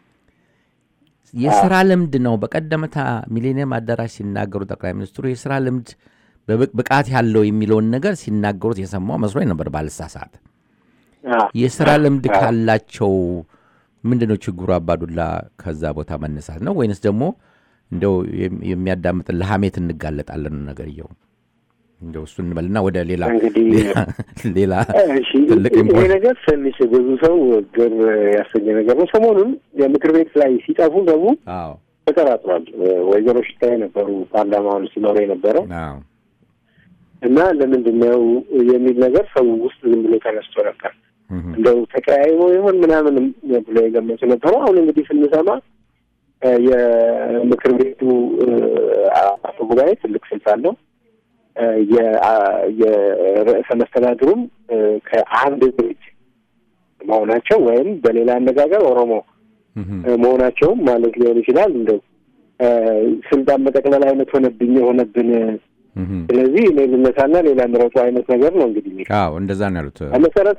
የስራ ልምድ ነው። በቀደመታ ሚሌኒየም አዳራሽ ሲናገሩ ጠቅላይ ሚኒስትሩ የስራ ልምድ ብቃት ያለው የሚለውን ነገር ሲናገሩት የሰማው መስሎኝ ነበር ባልሳሳት። የስራ ልምድ ካላቸው ምንድን ነው ችግሩ? አባዱላ ከዛ ቦታ መነሳት ነው ወይንስ ደግሞ እንደው የሚያዳምጥን ለሀሜት እንጋለጣለን ነገርየው እንደው እሱ እንበልና ወደ ሌላ እንግዲህ ሌላ እሺ፣ ትልቅ ይሄ ኢምፖርት ነገር ትንሽ ብዙ ሰው ግር ያሰኘ ነገር ነው። ሰሞኑን የምክር ቤት ላይ ሲጠፉ ደግሞ አዎ ተጠራጥሯል። ወይዘሮ ሽታዬ ነበሩ ፓርላማውን ሲመሩ የነበረው አዎ እና ለምንድን ነው የሚል ነገር ሰው ውስጥ ዝም ብሎ ተነስቶ ነበር። እህ እንደው ተቀያይሞ ይሆን ምናምን ብሎ የገመቱ ነበሩ። አሁን እንግዲህ ስንሰማ እ የምክር ቤቱ እ አፈ ጉባኤ ትልቅ ስልጣን ነው። እ የ- የርዕሰ መስተዳድሩም እ ከአንድ ድርጅት መሆናቸው ወይም በሌላ አነጋገር ኦሮሞ እህ እ መሆናቸውም ማለት ሊሆን ይችላል። እንደው እ ስልጣን መጠቅለል አይነት ሆነብኝ የሆነብን እህ ስለዚህ እኔ ልነሳና ሌላ ምረጡ አይነት ነገር ነው እንግዲህ የሚለው አዎ እንደዛ ነው ያሉት በመሰረቱ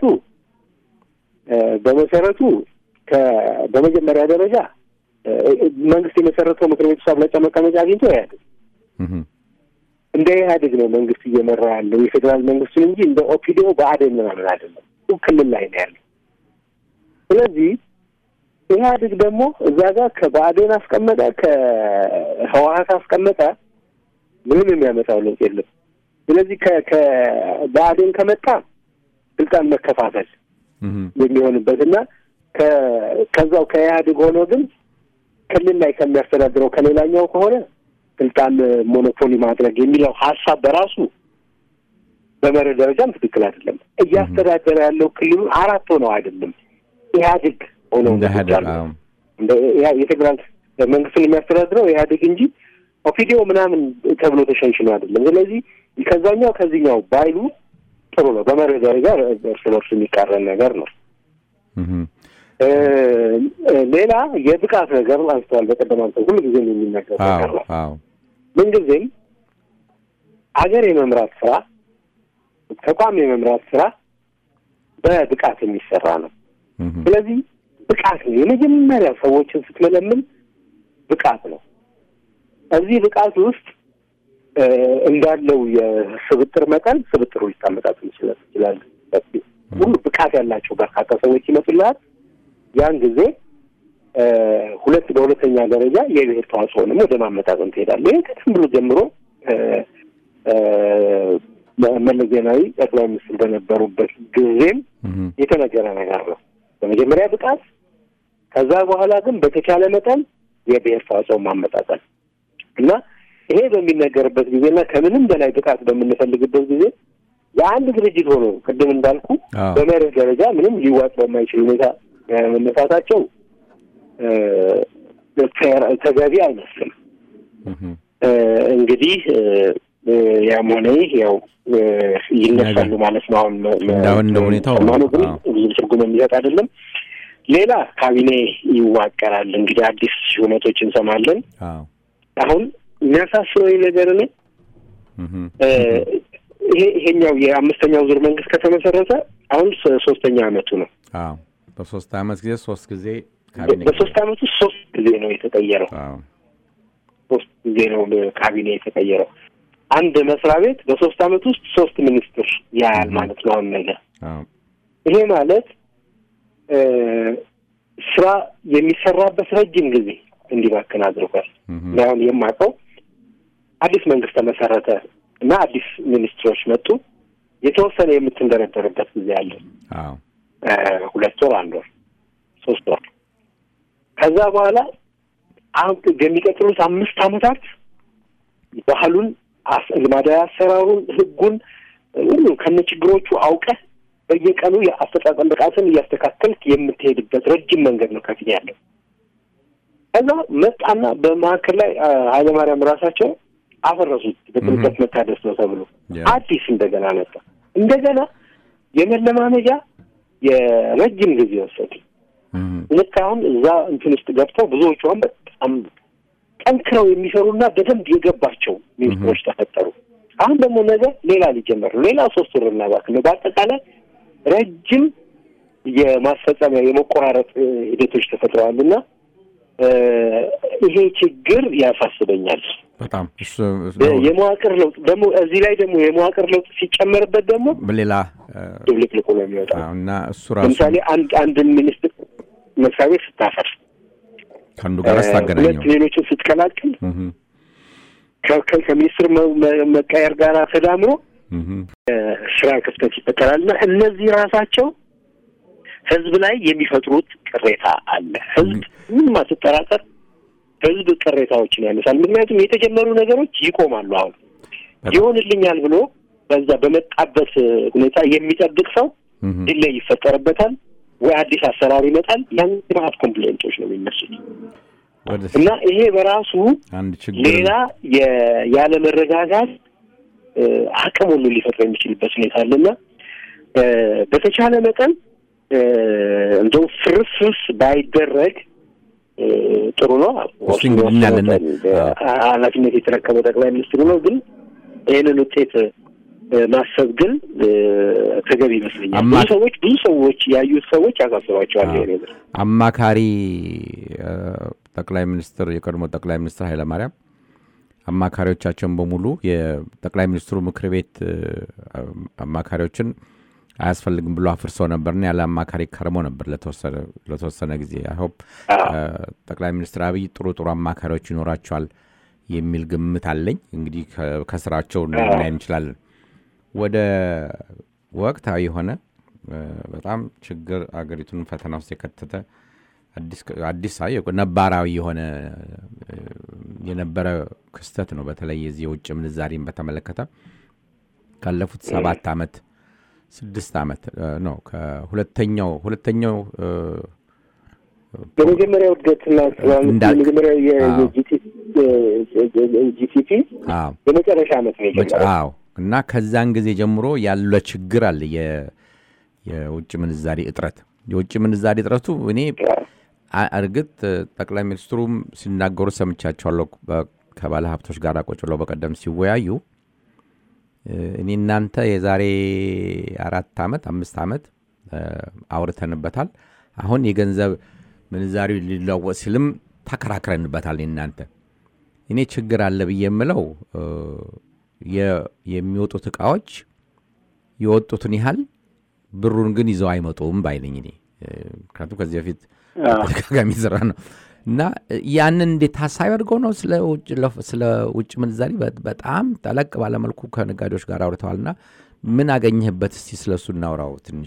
እ በመሰረቱ ከ- በመጀመሪያ ደረጃ እ መንግስት የመሰረተው ምክር ቤት ውስጥ አብላጫ መቀመጫ አግኝቶ ኢህአዴግ እህ እንደ ኢህአዴግ ነው መንግስት እየመራ ያለው የፌዴራል መንግስቱን እንጂ እንደ ኦፒዲዮ ብአዴን ምናምን አይደለም። እሱ ክልል ላይ ነው ያለው። ስለዚህ ኢህአዴግ ደግሞ እዛ ጋር ከብአዴን አስቀመጠ ከህወሀት አስቀመጠ ምንም የሚያመጣው ለውጥ የለም። ስለዚህ ከ- ከብአዴን ከመጣ ስልጣን መከፋፈል እህ የሚሆንበት እና ከ- ከዛው ከኢህአዴግ ሆኖ ግን ክልል ላይ ከሚያስተዳድረው ከሌላኛው ከሆነ ስልጣን ሞኖፖሊ ማድረግ የሚለው ሀሳብ በራሱ በመርህ ደረጃም ትክክል አይደለም። እያስተዳደረ ያለው ክልሉ አራት ሆነው አይደለም ኢህአዴግ ሆነው እንደ ነው ሀደር ያለው። እንደ ኢህአ- የፌዴራል መንግስትን የሚያስተዳድረው ኢህአዴግ እንጂ ኦፒዲዮ ምናምን ተብሎ ተሸንሽኖ አይደለም። ስለዚህ ከዛኛው ከዚህኛው ባይሉ ጥሩ ነው። በመርህ ደረጃ እርስ በርሱ የሚቃረን ነገር ነው። እህ እ እ ሌላ የብቃት ነገር አንስተዋል። በቀደም አንተ ሁሉ ጊዜም የሚነገር ነገር አዎ ነው። አዎ ምንጊዜም አገር የመምራት ስራ፣ ተቋም የመምራት ስራ በብቃት የሚሰራ ነው። እህ ስለዚህ ብቃት ነው የመጀመሪያ ሰዎችን ስትመለምን ብቃት ነው። እዚህ ብቃት ውስጥ እ እንዳለው የስብጥር መጠን ስብጥሩ ሊታመጣጥ ይችላል ይችላል። ሁሉ ብቃት ያላቸው በርካታ ሰዎች ይመጡልሃል። ያን ጊዜ እ ሁለት በሁለተኛ ደረጃ የብሔር ተዋጽኦንም ወደ ማመጣጠን ትሄዳለህ። ይህ ከትም ብሎ ጀምሮ እ እ መለስ ዜናዊ ጠቅላይ ሚኒስትር በነበሩበት ጊዜም እህ የተነገረ ነገር ነው። በመጀመሪያ ብቃት፣ ከዛ በኋላ ግን በተቻለ መጠን የብሔር ተዋጽኦ ማመጣጠን እና ይሄ በሚነገርበት ጊዜና ከምንም በላይ ብቃት በምንፈልግበት ጊዜ የአንድ ድርጅት ሆኖ ቅድም እንዳልኩ አዎ በመርህ ደረጃ ምንም ሊዋጥ በማይችል ሁኔታ እ መነሳታቸው እ ፌር ተገቢ አይመስልም። እህ እ እንግዲህ እ እ ያም ሆነ ይህ ያው እ ይነሳሉ ማለት ነው። አሁን መ- መ- እንዳሁን እንደ ሁኔታው ሰማነው ግን አዎ። ብዙ ትርጉም የሚሰጥ አይደለም። ሌላ ካቢኔ ይዋቀራል። እንግዲህ አዲስ ሹመቶች እንሰማለን። አዎ አሁን የሚያሳስበኝ ነገር እኔ እህ እ ይሄ ይሄኛው የአምስተኛው ዙር መንግስት ከተመሰረተ አሁን ሶ- ሶስተኛ አመቱ ነው። አዎ በሶስት አመት ጊዜ ሶስት ጊዜ ካቢኔ በሶስት አመቱ ሶስት ጊዜ ነው የተቀየረው። አዎ ሶስት ጊዜ ነው ካቢኔ የተቀየረው። አንድ መስሪያ ቤት በሶስት አመት ውስጥ ሶስት ሚኒስትር ያያል ማለት ነው። አሁን ነገር አዎ ይሄ ማለት እ ስራ የሚሰራበት ረጅም ጊዜ እንዲባክን አድርጓል። እህ እኔ አሁን የማውቀው አዲስ መንግስት ተመሰረተ እና አዲስ ሚኒስትሮች መጡ። የተወሰነ የምትንደረደርበት ጊዜ አለ። አዎ እ ሁለት ወር፣ አንድ ወር፣ ሶስት ወር። ከዛ በኋላ አሁን የሚቀጥሉት አምስት አመታት ባህሉን፣ አስ- ልማዳዊ አሰራሩን፣ ህጉን ሁሉ ከነ ችግሮቹ አውቀህ በየቀኑ የአፈጻጸም ብቃትን እያስተካከልክ የምትሄድበት ረጅም መንገድ ነው ከፊት ያለው። ከዛ መጣና በመካከል ላይ አ፣ ኃይለማርያም ራሳቸው አፈረሱት። በጥልቀት መታደስ ነው ተብሎ ያ አዲስ እንደገና መጣ። እንደገና የመለማመጃ የረጅም ጊዜ ወሰዱ። እህ ልክ አሁን እዛ እንትን ውስጥ ገብተው ብዙዎቹ አሁን በጣም ጠንክረው የሚሰሩና በደንብ የገባቸው ሚኒስትሮች ተፈጠሩ። አሁን ደግሞ ነገ ሌላ ሊጀመር ነው። ሌላ ሶስት ወር እናባክን ነው። በአጠቃላይ ረጅም የማስፈጸሚያ የመቆራረጥ እ፣ ሂደቶች ተፈጥረዋል እና እ፣ ይሄ ችግር ያሳስበኛል። በጣም እሱ የ- የመዋቅር ለውጥ ደግሞ እዚህ ላይ ደግሞ የመዋቅር ለውጥ ሲጨመርበት ደግሞ ሌላ ድብልቅልቁ ነው የሚወጣው። እና እሱ ራሱ ለምሳሌ አንድ አንድን ሚኒስትር መስሪያ ቤት ስታፈርስ ከአንዱ ጋር ሁለት ስታገናኘው ሌሎችን ስትቀላቅል እህም፣ ከ- ከ- ከሚኒስትር መ- መ- መቀየር ጋር ተዳምሮ እህም፣ ስራ ክፍተት ይፈጠራል እና እነዚህ ራሳቸው ህዝብ ላይ የሚፈጥሩት ቅሬታ አለ። ህዝብ ምንም አትጠራጠር፣ ህዝብ ቅሬታዎችን ያነሳል። ምክንያቱም የተጀመሩ ነገሮች ይቆማሉ። አሁን ይሆንልኛል ብሎ በዛ በመጣበት ሁኔታ የሚጠብቅ ሰው እህም፣ ዲሌይ ይፈጠርበታል ወይ አዲስ አሰራር ይመጣል። ያን ማት ኮምፕሌንቶች ነው የሚነሱት ወደ እና ይሄ በራሱ አንድ ችግር ሌላ የ- ያለመረጋጋት እ፣ አቅም ሁሉ ሊፈጥር የሚችልበት ሁኔታ አለና እ፣ በተቻለ መጠን እ፣ እንደው ፍርስርስ ባይደረግ እ፣ ጥሩ ነው። እስቲ እንግዲህ እናያለን። እ፣ ኃላፊነት የተረከበው ጠቅላይ ሚኒስትሩ ነው። ግን ይህንን ውጤት እ፣ ማሰብ ግን እ፣ ተገቢ ይመስለኛል። አማ- ብዙ ሰዎች ብዙ ሰዎች ያዩት ሰዎች ያሳስባቸዋል ይሄ ነገር። አማካሪ እ፣ ጠቅላይ ሚኒስትር የቀድሞ ጠቅላይ ሚኒስትር ኃይለማርያም አማካሪዎቻቸውን በሙሉ የጠቅላይ ሚኒስትሩ ምክር ቤት እ፣ አማካሪዎችን አያስፈልግም ብሎ አፍርሰው ነበርና ያለ አማካሪ ከርሞ ነበር ለተወሰነ ለተወሰነ ጊዜ አይሆፕ አዎ። ጠቅላይ ሚኒስትር አብይ ጥሩ ጥሩ አማካሪዎች ይኖራቸዋል የሚል ግምት አለኝ። እንግዲህ ከ- ከስራቸው ልናይ እንችላለን። ወደ ወቅታዊ የሆነ እ፣ በጣም ችግር አገሪቱን ፈተና ውስጥ የከተተ አዲስ አዲስ አይ ነባራዊ የሆነ እ፣ የነበረ ክስተት ነው። በተለይ የዚህ የውጭ ምንዛሪን በተመለከተ ካለፉት ሰባት ዓመት ስድስት ዓመት እ፣ ነው ከሁለተኛው ሁለተኛው እ፣ የመጀመሪያው እድገትና እንዳልክ- የመጀመሪያው አዎ። የጂቲፒ አዎ የመጨረሻ ዓመት ነው የጀመረው። አዎ እና ከዛን ጊዜ ጀምሮ ያለ ችግር አለ። የ- የውጭ ምንዛሪ እጥረት የውጭ ምንዛሪ እጥረቱ እኔ አ- እርግጥ ጠቅላይ ሚኒስትሩም ሲናገሩ ሰምቻቸዋለሁ። በ- ከባለ ሀብቶች ጋር ቁጭ ብለው በቀደም ሲወያዩ እ፣ እኔ እናንተ የዛሬ አራት ዓመት አምስት ዓመት እ፣ አውርተንበታል። አሁን የገንዘብ ምንዛሪው ሊለወጥ ሲልም ተከራክረንበታል። እኔ እናንተ እኔ ችግር አለ ብዬ የምለው እ፣ የ- የሚወጡት እቃዎች የወጡትን ያህል ብሩን ግን ይዘው አይመጡም ባይነኝ እኔ እ፣ ምክንያቱም ከዚህ በፊት ተደጋጋሚ ስራ ነው እና እ፣ ያንን እንዴት ታሳቢ አድርገው ነው ስለ ውጭ ለፍ- ስለ ውጭ ምንዛሪ በ- በጣም ጠለቅ ባለመልኩ ከነጋዴዎች ጋር አውርተዋልና ምን አገኘህበት? እስቲ ስለ እሱ እናውራው ትንሽ።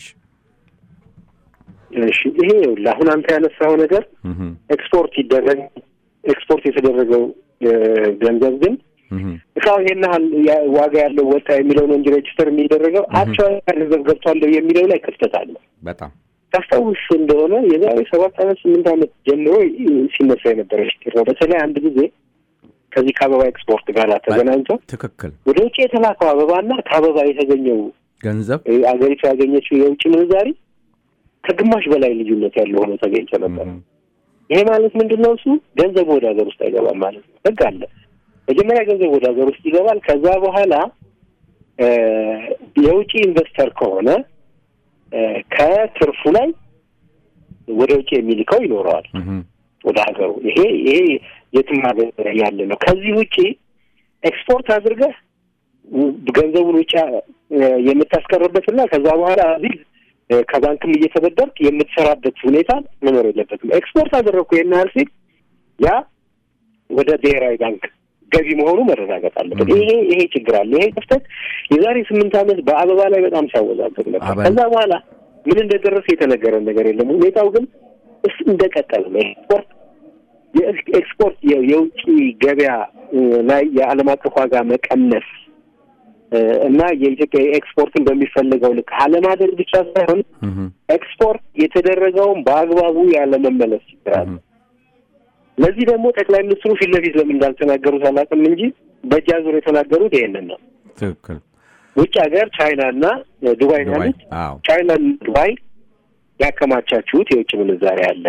እሺ ይሄ ይኸውልህ አሁን አንተ ያነሳው ነገር እህም፣ ኤክስፖርት ይደረግ ኤክስፖርት የተደረገው እ፣ ገንዘብ ግን እህም፣ እቃው ይሄን ያህል ያ- ዋጋ ያለው ወጣ የሚለው ነው እንጂ ሬጅስተር የሚደረገው አክቹዋሊ ገንዘብ ገብቷለሁ የሚለው ላይ ክፍተት አለ። በጣም ታስታውስ እንደሆነ የዛሬ ሰባት ዓመት ስምንት ዓመት ጀምሮ ሲነሳ የነበረ ችግር ነው። በተለይ አንድ ጊዜ ከዚህ ከአበባ ኤክስፖርት ጋር ተገናኝቶ ትክክል። ወደ ውጭ የተላከው አበባና ከአበባ የተገኘው ገንዘብ እ፣ አገሪቱ ያገኘችው የውጭ ምንዛሪ ከግማሽ በላይ ልዩነት ያለው ሆኖ ተገኝቶ ነበር። እህም፣ ይሄ ማለት ምንድን ነው? እሱ ገንዘቡ ወደ ሀገር ውስጥ አይገባም ማለት ነው። ህግ አለ። መጀመሪያ ገንዘብ ወደ ሀገር ውስጥ ይገባል። ከዛ በኋላ እ፣ የውጭ ኢንቨስተር ከሆነ እ፣ ከትርፉ ላይ ወደ ውጭ የሚልከው ይኖረዋል እህም፣ ወደ ሀገሩ። ይሄ ይሄ የትም ሀገር ያለ ነው። ከዚህ ውጭ ኤክስፖርት አድርገህ ው- ገንዘቡን ውጭ እ፣ የምታስቀርበትና ከዛ በኋላ እዚህ እ፣ ከባንክም እየተበደርክ የምትሰራበት ሁኔታ መኖር የለበትም። ኤክስፖርት አደረግኩ ይህን ያህል ሲል ያ ወደ ብሔራዊ ባንክ ገቢ መሆኑ መረጋገጥ አለበት። ይሄ ይሄ ችግር አለ። ይሄ ክፍተት የዛሬ ስምንት ዓመት በአበባ ላይ በጣም ሲያወዛገብ ነበር። አበባ- ከዛ በኋላ ምን እንደደረሰ የተነገረን ነገር የለም። ሁኔታው ግን እስ እንደቀጠለ ነው። ኤክስፖርት የኤክስ- ኤክስፖርት የ- የውጭ ገበያ እ፣ ላይ የዓለም አቀፍ ዋጋ መቀነስ እ፣ እና የኢትዮጵያ ኤክስፖርትን በሚፈልገው ልክ አለማድረግ ብቻ ሳይሆን እህም፣ ኤክስፖርት የተደረገውን በአግባቡ ያለመመለስ ችግር አለ። እህም፣ ለዚህ ደግሞ ጠቅላይ ሚኒስትሩ ፊት ለፊት ለምን እንዳልተናገሩት አላውቅም እንጂ በእጅ አዙር የተናገሩት ይሄንን ነው። ትክክል። ውጭ ሀገር ቻይና እና እ፣ ዱባይ ነው ዱባይ ያሉት። አዎ ቻይና እና ዱባይ ያከማቻችሁት የውጭ ምንዛሬ አለ፣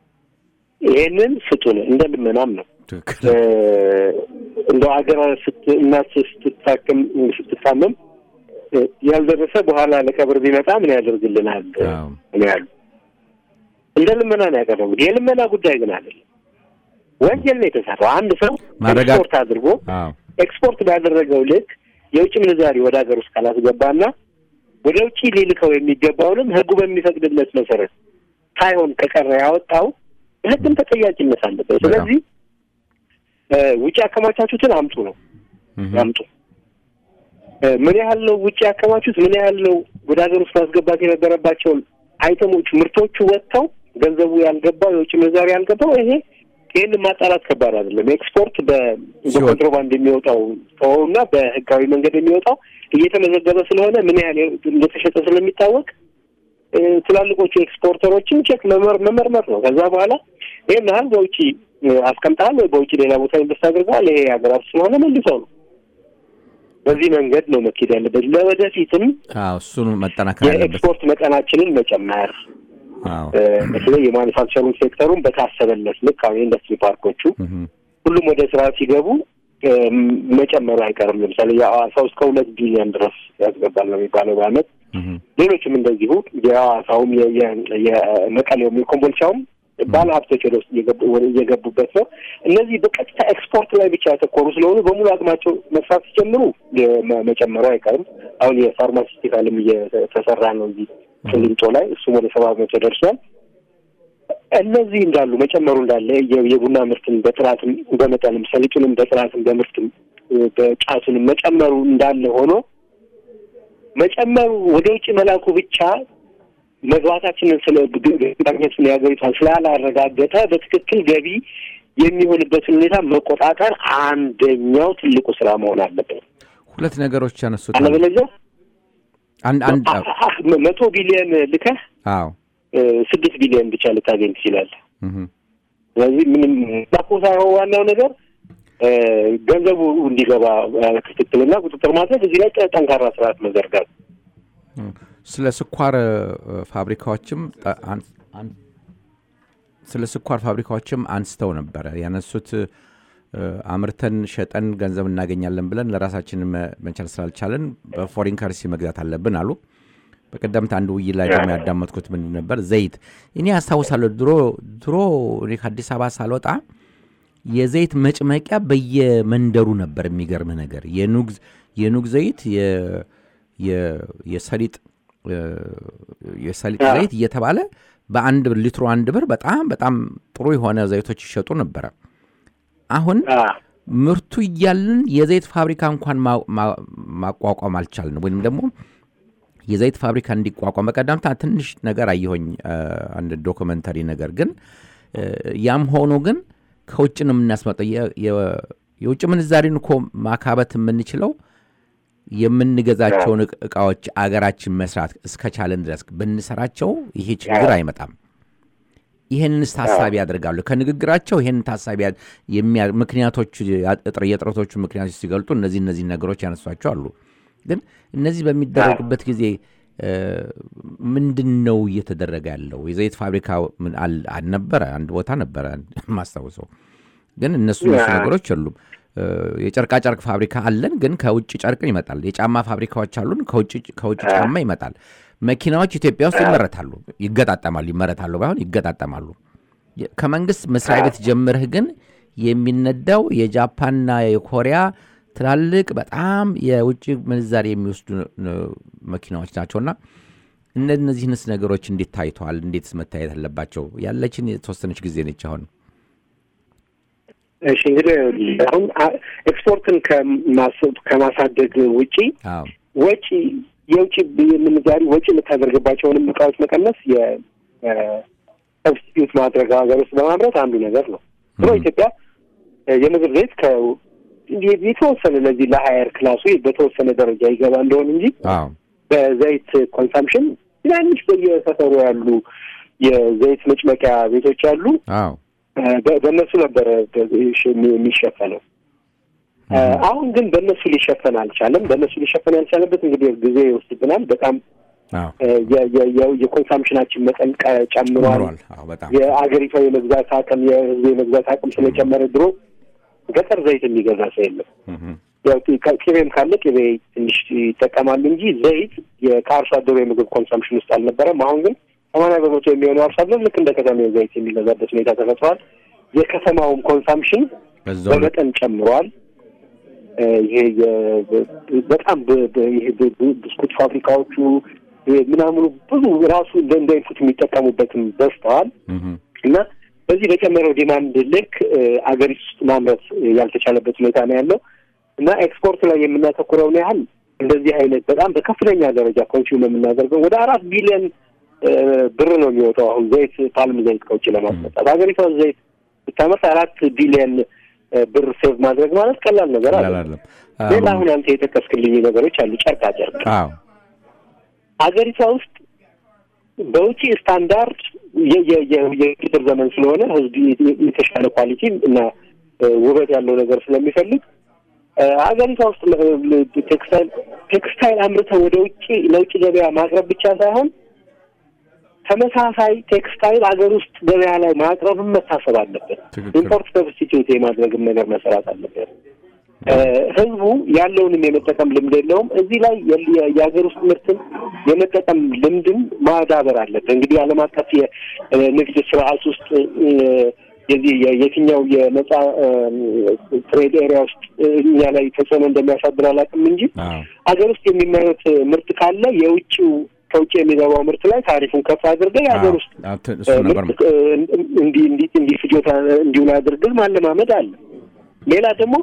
ይሄንን ስጡን እንደ ልመናም ነው ትክክል። እ፣ እንደው ሀገር ስት እናት ስትታክም ስትታመም እ፣ ያልደረሰ በኋላ ለቀብር ቢመጣ ምን ያደርግልናል አዎ ነው ያሉ። እንደ ልመና ነው ያቀረቡት። የልመና ጉዳይ ግን አይደለም፣ ወንጀል ነው የተሰራው። አንድ ሰው ማረጋ- ኤክስፖርት አድርጎ አዎ ኤክስፖርት ባደረገው ልክ የውጭ ምንዛሪ ወደ ሀገር ውስጥ ካላስገባና ወደ ውጭ ሊልከው የሚገባውንም ሕጉ በሚፈቅድለት መሰረት ሳይሆን ከቀረ ያወጣው በህግም ተጠያቂነት አለበት። ስለዚህ ውጭ ያከማቻችሁትን አምጡ ነው አምጡ። ምን ያህል ነው ውጭ ያከማቹት? ምን ያህል ነው ወደ ሀገር ውስጥ ማስገባት የነበረባቸውን አይተሞች ምርቶቹ ወጥተው ገንዘቡ ያልገባው የውጭ ምንዛሪ ያልገባው ይሄ ይህን ማጣራት ከባድ አይደለም። ኤክስፖርት በኮንትሮባንድ የሚወጣው እና በህጋዊ መንገድ የሚወጣው እየተመዘገበ ስለሆነ ምን ያህል እንደተሸጠ ስለሚታወቅ ትላልቆቹ ኤክስፖርተሮችን ቼክ መመርመር ነው። ከዛ በኋላ ይህን ያህል በውጭ አስቀምጠሃል ወይ በውጭ ሌላ ቦታ ኢንቨስት አድርገዋል፣ ይሄ ሀገራት ስለሆነ መልሰው ነው። በዚህ መንገድ ነው መኬድ ያለበት። ለወደፊትም እሱን መጠናከር ያለበት የኤክስፖርት መጠናችንን መጨመር በተለይ የማኑፋክቸሪንግ ሴክተሩን በታሰበለት ልክ አሁን የኢንዱስትሪ ፓርኮቹ ሁሉም ወደ ስራ ሲገቡ መጨመሩ አይቀርም። ለምሳሌ የሐዋሳው እስከ ሁለት ቢሊዮን ድረስ ያስገባል ነው የሚባለው በአመት። ሌሎችም እንደዚሁ የሐዋሳውም የመቀሌውም የኮምቦልቻውም ባለ ሀብቶች ወደ ውስጥ እየገቡበት ነው። እነዚህ በቀጥታ ኤክስፖርት ላይ ብቻ ያተኮሩ ስለሆኑ በሙሉ አቅማቸው መስራት ሲጀምሩ መጨመሩ አይቀርም። አሁን የፋርማሲስቲካልም እየተሰራ ነው እዚህ ቅሊንጦ ላይ እሱም ወደ ሰባ በመቶ ደርሷል። እነዚህ እንዳሉ መጨመሩ እንዳለ የቡና ምርትን በጥራትም በመጠንም ሰሊጡንም በጥራትም በምርትም በጫቱንም መጨመሩ እንዳለ ሆኖ መጨመሩ ወደ ውጭ መላኩ ብቻ መግባታችንን ስለ ማግኘቱን የሀገሪቷን ስላላረጋገጠ በትክክል ገቢ የሚሆንበትን ሁኔታ መቆጣጠር አንደኛው ትልቁ ስራ መሆን አለበት። ሁለት ነገሮች ያነሱት አለበለዚያ አንድ አንድ መቶ ቢሊዮን ልከህ አዎ ስድስት ቢሊዮን ብቻ ልታገኝ ትችላለህ። ስለዚህ ምንም ዳኮ ሳይሆን ዋናው ነገር ገንዘቡ እንዲገባ ክትትልና ቁጥጥር ማድረግ፣ እዚህ ላይ ጠንካራ ስርዓት መዘርጋት። ስለ ስኳር ፋብሪካዎችም ስለ ስኳር ፋብሪካዎችም አንስተው ነበረ ያነሱት። አምርተን ሸጠን ገንዘብ እናገኛለን ብለን ለራሳችን መቻል ስላልቻለን በፎሪን ከረንሲ መግዛት አለብን አሉ። በቀደምት አንድ ውይይት ላይ ደግሞ ያዳመጥኩት ምንድን ነበር፣ ዘይት እኔ አስታውሳለሁ። ድሮ ድሮ እኔ ከአዲስ አበባ ሳልወጣ የዘይት መጭመቂያ በየመንደሩ ነበር። የሚገርምህ ነገር የኑግ የኑግ ዘይት የሰሊጥ የሰሊጥ ዘይት እየተባለ በአንድ ሊትሮ አንድ ብር በጣም በጣም ጥሩ የሆነ ዘይቶች ይሸጡ ነበረ። አሁን ምርቱ እያልን የዘይት ፋብሪካ እንኳን ማቋቋም አልቻልን። ወይም ደግሞ የዘይት ፋብሪካ እንዲቋቋም በቀደምታ ትንሽ ነገር አየሆኝ አንድ ዶክመንተሪ ነገር ግን ያም ሆኖ ግን ከውጭ ነው የምናስመጠው። የውጭ ምንዛሪን እኮ ማካበት የምንችለው የምንገዛቸውን እቃዎች አገራችን መስራት እስከቻለን ድረስ ብንሰራቸው ይሄ ችግር አይመጣም። ይህንንስ ታሳቢ ያደርጋሉ። ከንግግራቸው ይህንን ታሳቢ ምክንያቶች የጥረቶቹ ምክንያቶች ሲገልጡ እነዚህ እነዚህ ነገሮች ያነሷቸው አሉ። ግን እነዚህ በሚደረግበት ጊዜ ምንድን ነው እየተደረገ ያለው? የዘይት ፋብሪካ አልነበረ፣ አንድ ቦታ ነበረ ማስታውሰው። ግን እነሱ እነሱ ነገሮች የሉም። የጨርቃጨርቅ ፋብሪካ አለን፣ ግን ከውጭ ጨርቅን ይመጣል። የጫማ ፋብሪካዎች አሉን፣ ከውጭ ጫማ ይመጣል። መኪናዎች ኢትዮጵያ ውስጥ ይመረታሉ፣ ይገጣጠማሉ፣ ይመረታሉ ባይሆን ይገጣጠማሉ። ከመንግስት መስሪያ ቤት ጀምርህ ግን የሚነዳው የጃፓንና የኮሪያ ትላልቅ በጣም የውጭ ምንዛሪ የሚወስዱ መኪናዎች ናቸውና እነዚህንስ ነገሮች እንዴት ታይተዋል? እንዴትስ መታየት አለባቸው? ያለችን የተወሰነች ጊዜ ነች አሁን። እሺ እንግዲህ አሁን ኤክስፖርትን ከማሳደግ ውጪ ወጪ የውጭ ምንዛሪ ወጪ የምታደርግባቸውንም እቃዎች መቀነስ የሰብስቲዩት ማድረግ ሀገር ውስጥ በማምረት አንዱ ነገር ነው። ብሎ ኢትዮጵያ የምግብ ዘይት የተወሰነ ለዚህ ለሀየር ክላሱ በተወሰነ ደረጃ ይገባ እንደሆን እንጂ በዘይት ኮንሳምፕሽን ትናንሽ በየሰፈሩ ያሉ የዘይት መጭመቂያ ቤቶች አሉ። በእነሱ ነበረ የሚሸፈነው። አሁን ግን በእነሱ ሊሸፈን አልቻለም። በእነሱ ሊሸፈን ያልቻለበት እንግዲህ ጊዜ ይወስድብናል። በጣም የኮንሳምፕሽናችን መጠን ጨምሯል። የአገሪቷ የመግዛት አቅም የህዝቡ የመግዛት አቅም ስለጨመረ ድሮ ገጠር ዘይት የሚገዛ ሰው የለም። ያው ቅቤም ካለ ቅቤ ትንሽ ይጠቀማሉ እንጂ ዘይት ከአርሶ አደሩ የምግብ ኮንሳምፕሽን ውስጥ አልነበረም። አሁን ግን ሰማንያ በመቶ የሚሆነው አርሶ አደር ልክ እንደ ከተማ ዘይት የሚገዛበት ሁኔታ ተፈጥሯል። የከተማውም ኮንሳምፕሽን በመጠን ጨምሯል። ይሄ በጣም ይሄ ብስኩት ፋብሪካዎቹ ምናምኑ ብዙ ራሱ እንደ ኢንፑት የሚጠቀሙበትም በዝተዋል እና በዚህ በጨመረው ዲማንድ ልክ አገሪቱ ውስጥ ማምረት ያልተቻለበት ሁኔታ ነው ያለው እና ኤክስፖርት ላይ የምናተኩረውን ያህል እንደዚህ አይነት በጣም በከፍተኛ ደረጃ ኮንሱም የምናደርገው ወደ አራት ቢሊዮን ብር ነው የሚወጣው። አሁን ዘይት ፓልም ዘይት ከውጭ ለማስመጣት ሀገሪቷ ዘይት ብታመርት አራት ቢሊዮን ብር ሴቭ ማድረግ ማለት ቀላል ነገር አለ። ሌላ አሁን አንተ የጠቀስክልኝ ነገሮች አሉ። ጨርቃ ጨርቅ ሀገሪቷ ውስጥ በውጭ ስታንዳርድ የቁጥር ዘመን ስለሆነ ህዝብ የተሻለ ኳሊቲ እና ውበት ያለው ነገር ስለሚፈልግ ሀገሪቷ ውስጥ ቴክስታይል ቴክስታይል አምርተው ወደ ውጭ ለውጭ ገበያ ማቅረብ ብቻ ሳይሆን ተመሳሳይ ቴክስታይል ሀገር ውስጥ ገበያ ላይ ማቅረብም መታሰብ አለበት። ኢምፖርት ሰብስቲቱት የማድረግም ነገር መሰራት አለበት። ህዝቡ ያለውንም የመጠቀም ልምድ የለውም። እዚህ ላይ የሀገር ውስጥ ምርትን የመጠቀም ልምድም ማዳበር አለበት። እንግዲህ ዓለም አቀፍ የንግድ ስርዓት ውስጥ የዚህ የትኛው የነጻ ትሬድ ኤሪያ ውስጥ እኛ ላይ ተጽዕኖ እንደሚያሳድር አላውቅም እንጂ ሀገር ውስጥ የሚመረት ምርት ካለ የውጭው ከውጭ የሚገባው ምርት ላይ ታሪፉን ከፍ አድርገህ የሀገር ውስጥ ምርት እንዲህ እንዲህ እንዲህ ፍጆታ እንዲውል አድርገህ ማለማመድ አለ። ሌላ ደግሞ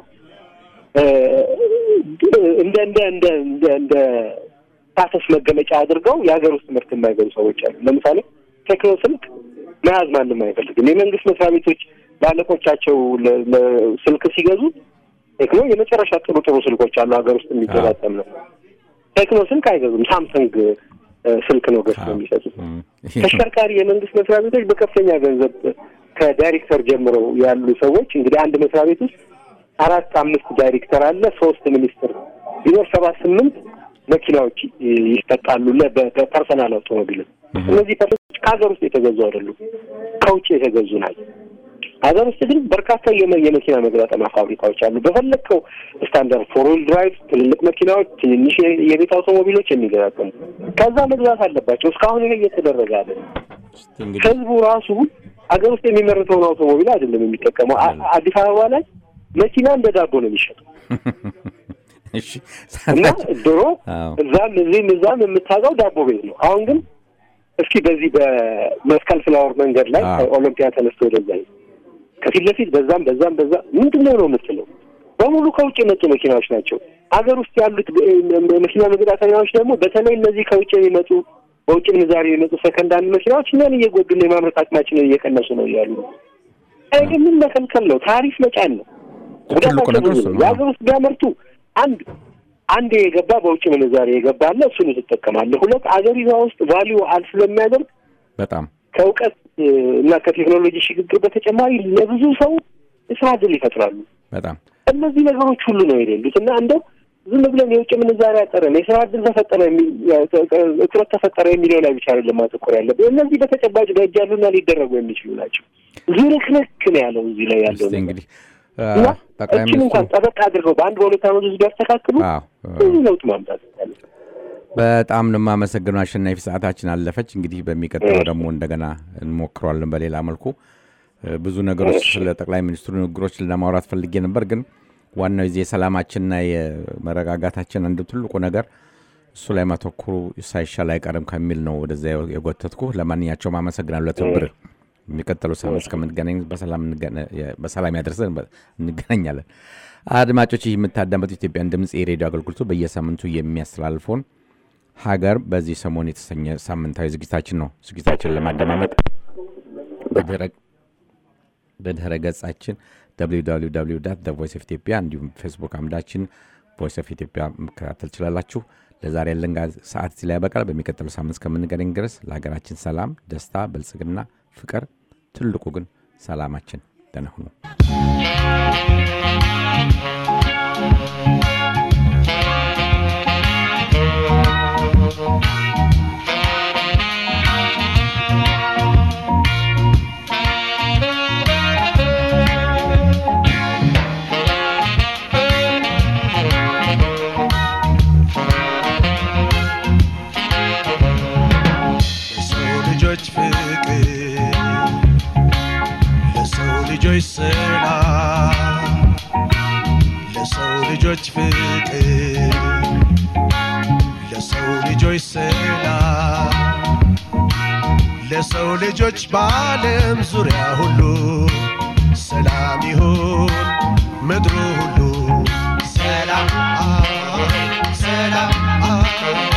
እንደ እንደ እንደ እንደ እንደ ስታተስ መገለጫ አድርገው የሀገር ውስጥ ምርት የማይገቡ ሰዎች አሉ። ለምሳሌ ቴክኖ ስልክ መያዝ ማንም አይፈልግም። የመንግስት መስሪያ ቤቶች ባለቆቻቸው ስልክ ሲገዙ ቴክኖ የመጨረሻ ጥሩ ጥሩ ስልኮች አሉ ሀገር ውስጥ የሚገጣጠም ነው። ቴክኖ ስልክ አይገዙም። ሳምሰንግ ስልክ ነው ገዝተው የሚሰጡት። ተሽከርካሪ የመንግስት መስሪያ ቤቶች በከፍተኛ ገንዘብ ከዳይሬክተር ጀምረው ያሉ ሰዎች እንግዲህ አንድ መስሪያ ቤት ውስጥ አራት አምስት ዳይሬክተር አለ፣ ሶስት ሚኒስትር ቢኖር ሰባት ስምንት መኪናዎች ይሰጣሉ በፐርሰናል አውቶሞቢል። እነዚህ ፐርሰኖች ከሀገር ውስጥ የተገዙ አይደሉም፣ ከውጭ የተገዙ ናቸው። ሀገር ውስጥ ግን በርካታ የመኪና መገጣጠሚያ ፋብሪካዎች አሉ። በፈለግከው ስታንዳርድ ፎር ዊል ድራይቭ ትልልቅ መኪናዎች፣ ትንንሽ የቤት አውቶሞቢሎች የሚገጣጠሙ ከዛ መግዛት አለባቸው። እስካሁን ይሄ እየተደረገ አለ። ህዝቡ ራሱ ሀገር ውስጥ የሚመረተውን አውቶሞቢል አይደለም የሚጠቀመው። አዲስ አበባ ላይ መኪና እንደ ዳቦ ነው የሚሸጠው እና ድሮ እዛም እዚህም እዛም የምታውቀው ዳቦ ቤት ነው። አሁን ግን እስኪ በዚህ በመስቀል ፍላወር መንገድ ላይ ኦሎምፒያ ተነስቶ ወደዛ ከፊት ለፊት በዛም በዛም በዛ ምንድን ነው ነው የምትለው በሙሉ ከውጭ የመጡ መኪናዎች ናቸው። ሀገር ውስጥ ያሉት መኪና መገጣጠሚያዎች ደግሞ በተለይ እነዚህ ከውጭ የሚመጡ በውጭ ምንዛሬ የሚመጡ ሰከንድ አንድ መኪናዎች እኛን እየጎዱን የማምረት አቅማችንን እየቀነሱ ነው እያሉ ነው። ምን መከልከል ነው? ታሪፍ መጫን ነው። ጉዳታቸው ብዙ ነው። የሀገር ውስጥ ቢያመርቱ አንድ አንድ የገባ በውጭ ምንዛሬ የገባ አለ፣ እሱን ትጠቀማለህ። ሁለት አገሪቷ ውስጥ ቫሊዩ አድ ስለሚያደርግ በጣም ከእውቀት እና ከቴክኖሎጂ ሽግግር በተጨማሪ ለብዙ ሰው የስራ ዕድል ይፈጥራሉ። በጣም እነዚህ ነገሮች ሁሉ ነው የሌሉት እና እንደው ዝም ብለን የውጭ ምንዛሬ ያጠረን የስራ ዕድል ተፈጠረ እጥረት ተፈጠረ የሚለው ላይ ብቻ አይደለም ማተኮር ያለብን። እነዚህ በተጨባጭ በእጅ ያሉና ሊደረጉ የሚችሉ ናቸው። ዝርክርክ ነው ያለው እዚህ ላይ ያለው እንግዲህ እና እችን እንኳን ጠበቅ አድርገው በአንድ በሁለት ዓመት ውስጥ ቢያስተካክሉ ብዙ ለውጥ ማምጣት ያለ በጣም ነው የማመሰግነው አሸናፊ። ሰዓታችን አለፈች። እንግዲህ በሚቀጥለው ደግሞ እንደገና እንሞክረዋለን በሌላ መልኩ። ብዙ ነገሮች ስለ ጠቅላይ ሚኒስትሩ ንግግሮች ለማውራት ፈልጌ ነበር፣ ግን ዋናው የዚህ የሰላማችንና የመረጋጋታችን አንዱ ትልቁ ነገር እሱ ላይ ማተኩሩ ሳይሻል አይቀርም ከሚል ነው ወደዛ የጎተትኩ። ለማንኛቸውም አመሰግናለሁ ለትብብር። የሚቀጥለው ሳምንት እስከምንገናኝ በሰላም ያደርሰን እንገናኛለን። አድማጮች ይህ የምታዳመጡ ኢትዮጵያን ድምፅ የሬዲዮ አገልግሎቱ በየሳምንቱ የሚያስተላልፈውን ሀገር በዚህ ሰሞን የተሰኘ ሳምንታዊ ዝግጅታችን ነው። ዝግጅታችን ለማደማመጥ በድህረ ገጻችን ቮይስ ኦፍ ኢትዮጵያ እንዲሁም ፌስቡክ አምዳችን ቮይስ ኦፍ ኢትዮጵያ መከታተል ትችላላችሁ። ለዛሬ ያለን ሰዓት ላይ ያበቃል። በሚቀጥለው ሳምንት እስከምንገናኝ ድረስ ለሀገራችን ሰላም፣ ደስታ፣ ብልጽግና፣ ፍቅር ትልቁ ግን ሰላማችን። ደህና ሁኑ። ልጆች ሰላም ለሰው ልጆች ፍቅር ለሰው ልጆች ሰላም ለሰው ልጆች በዓለም ዙሪያ ሁሉ ሰላም ይሁን ምድሩ ሁሉ ሰላም ሰላም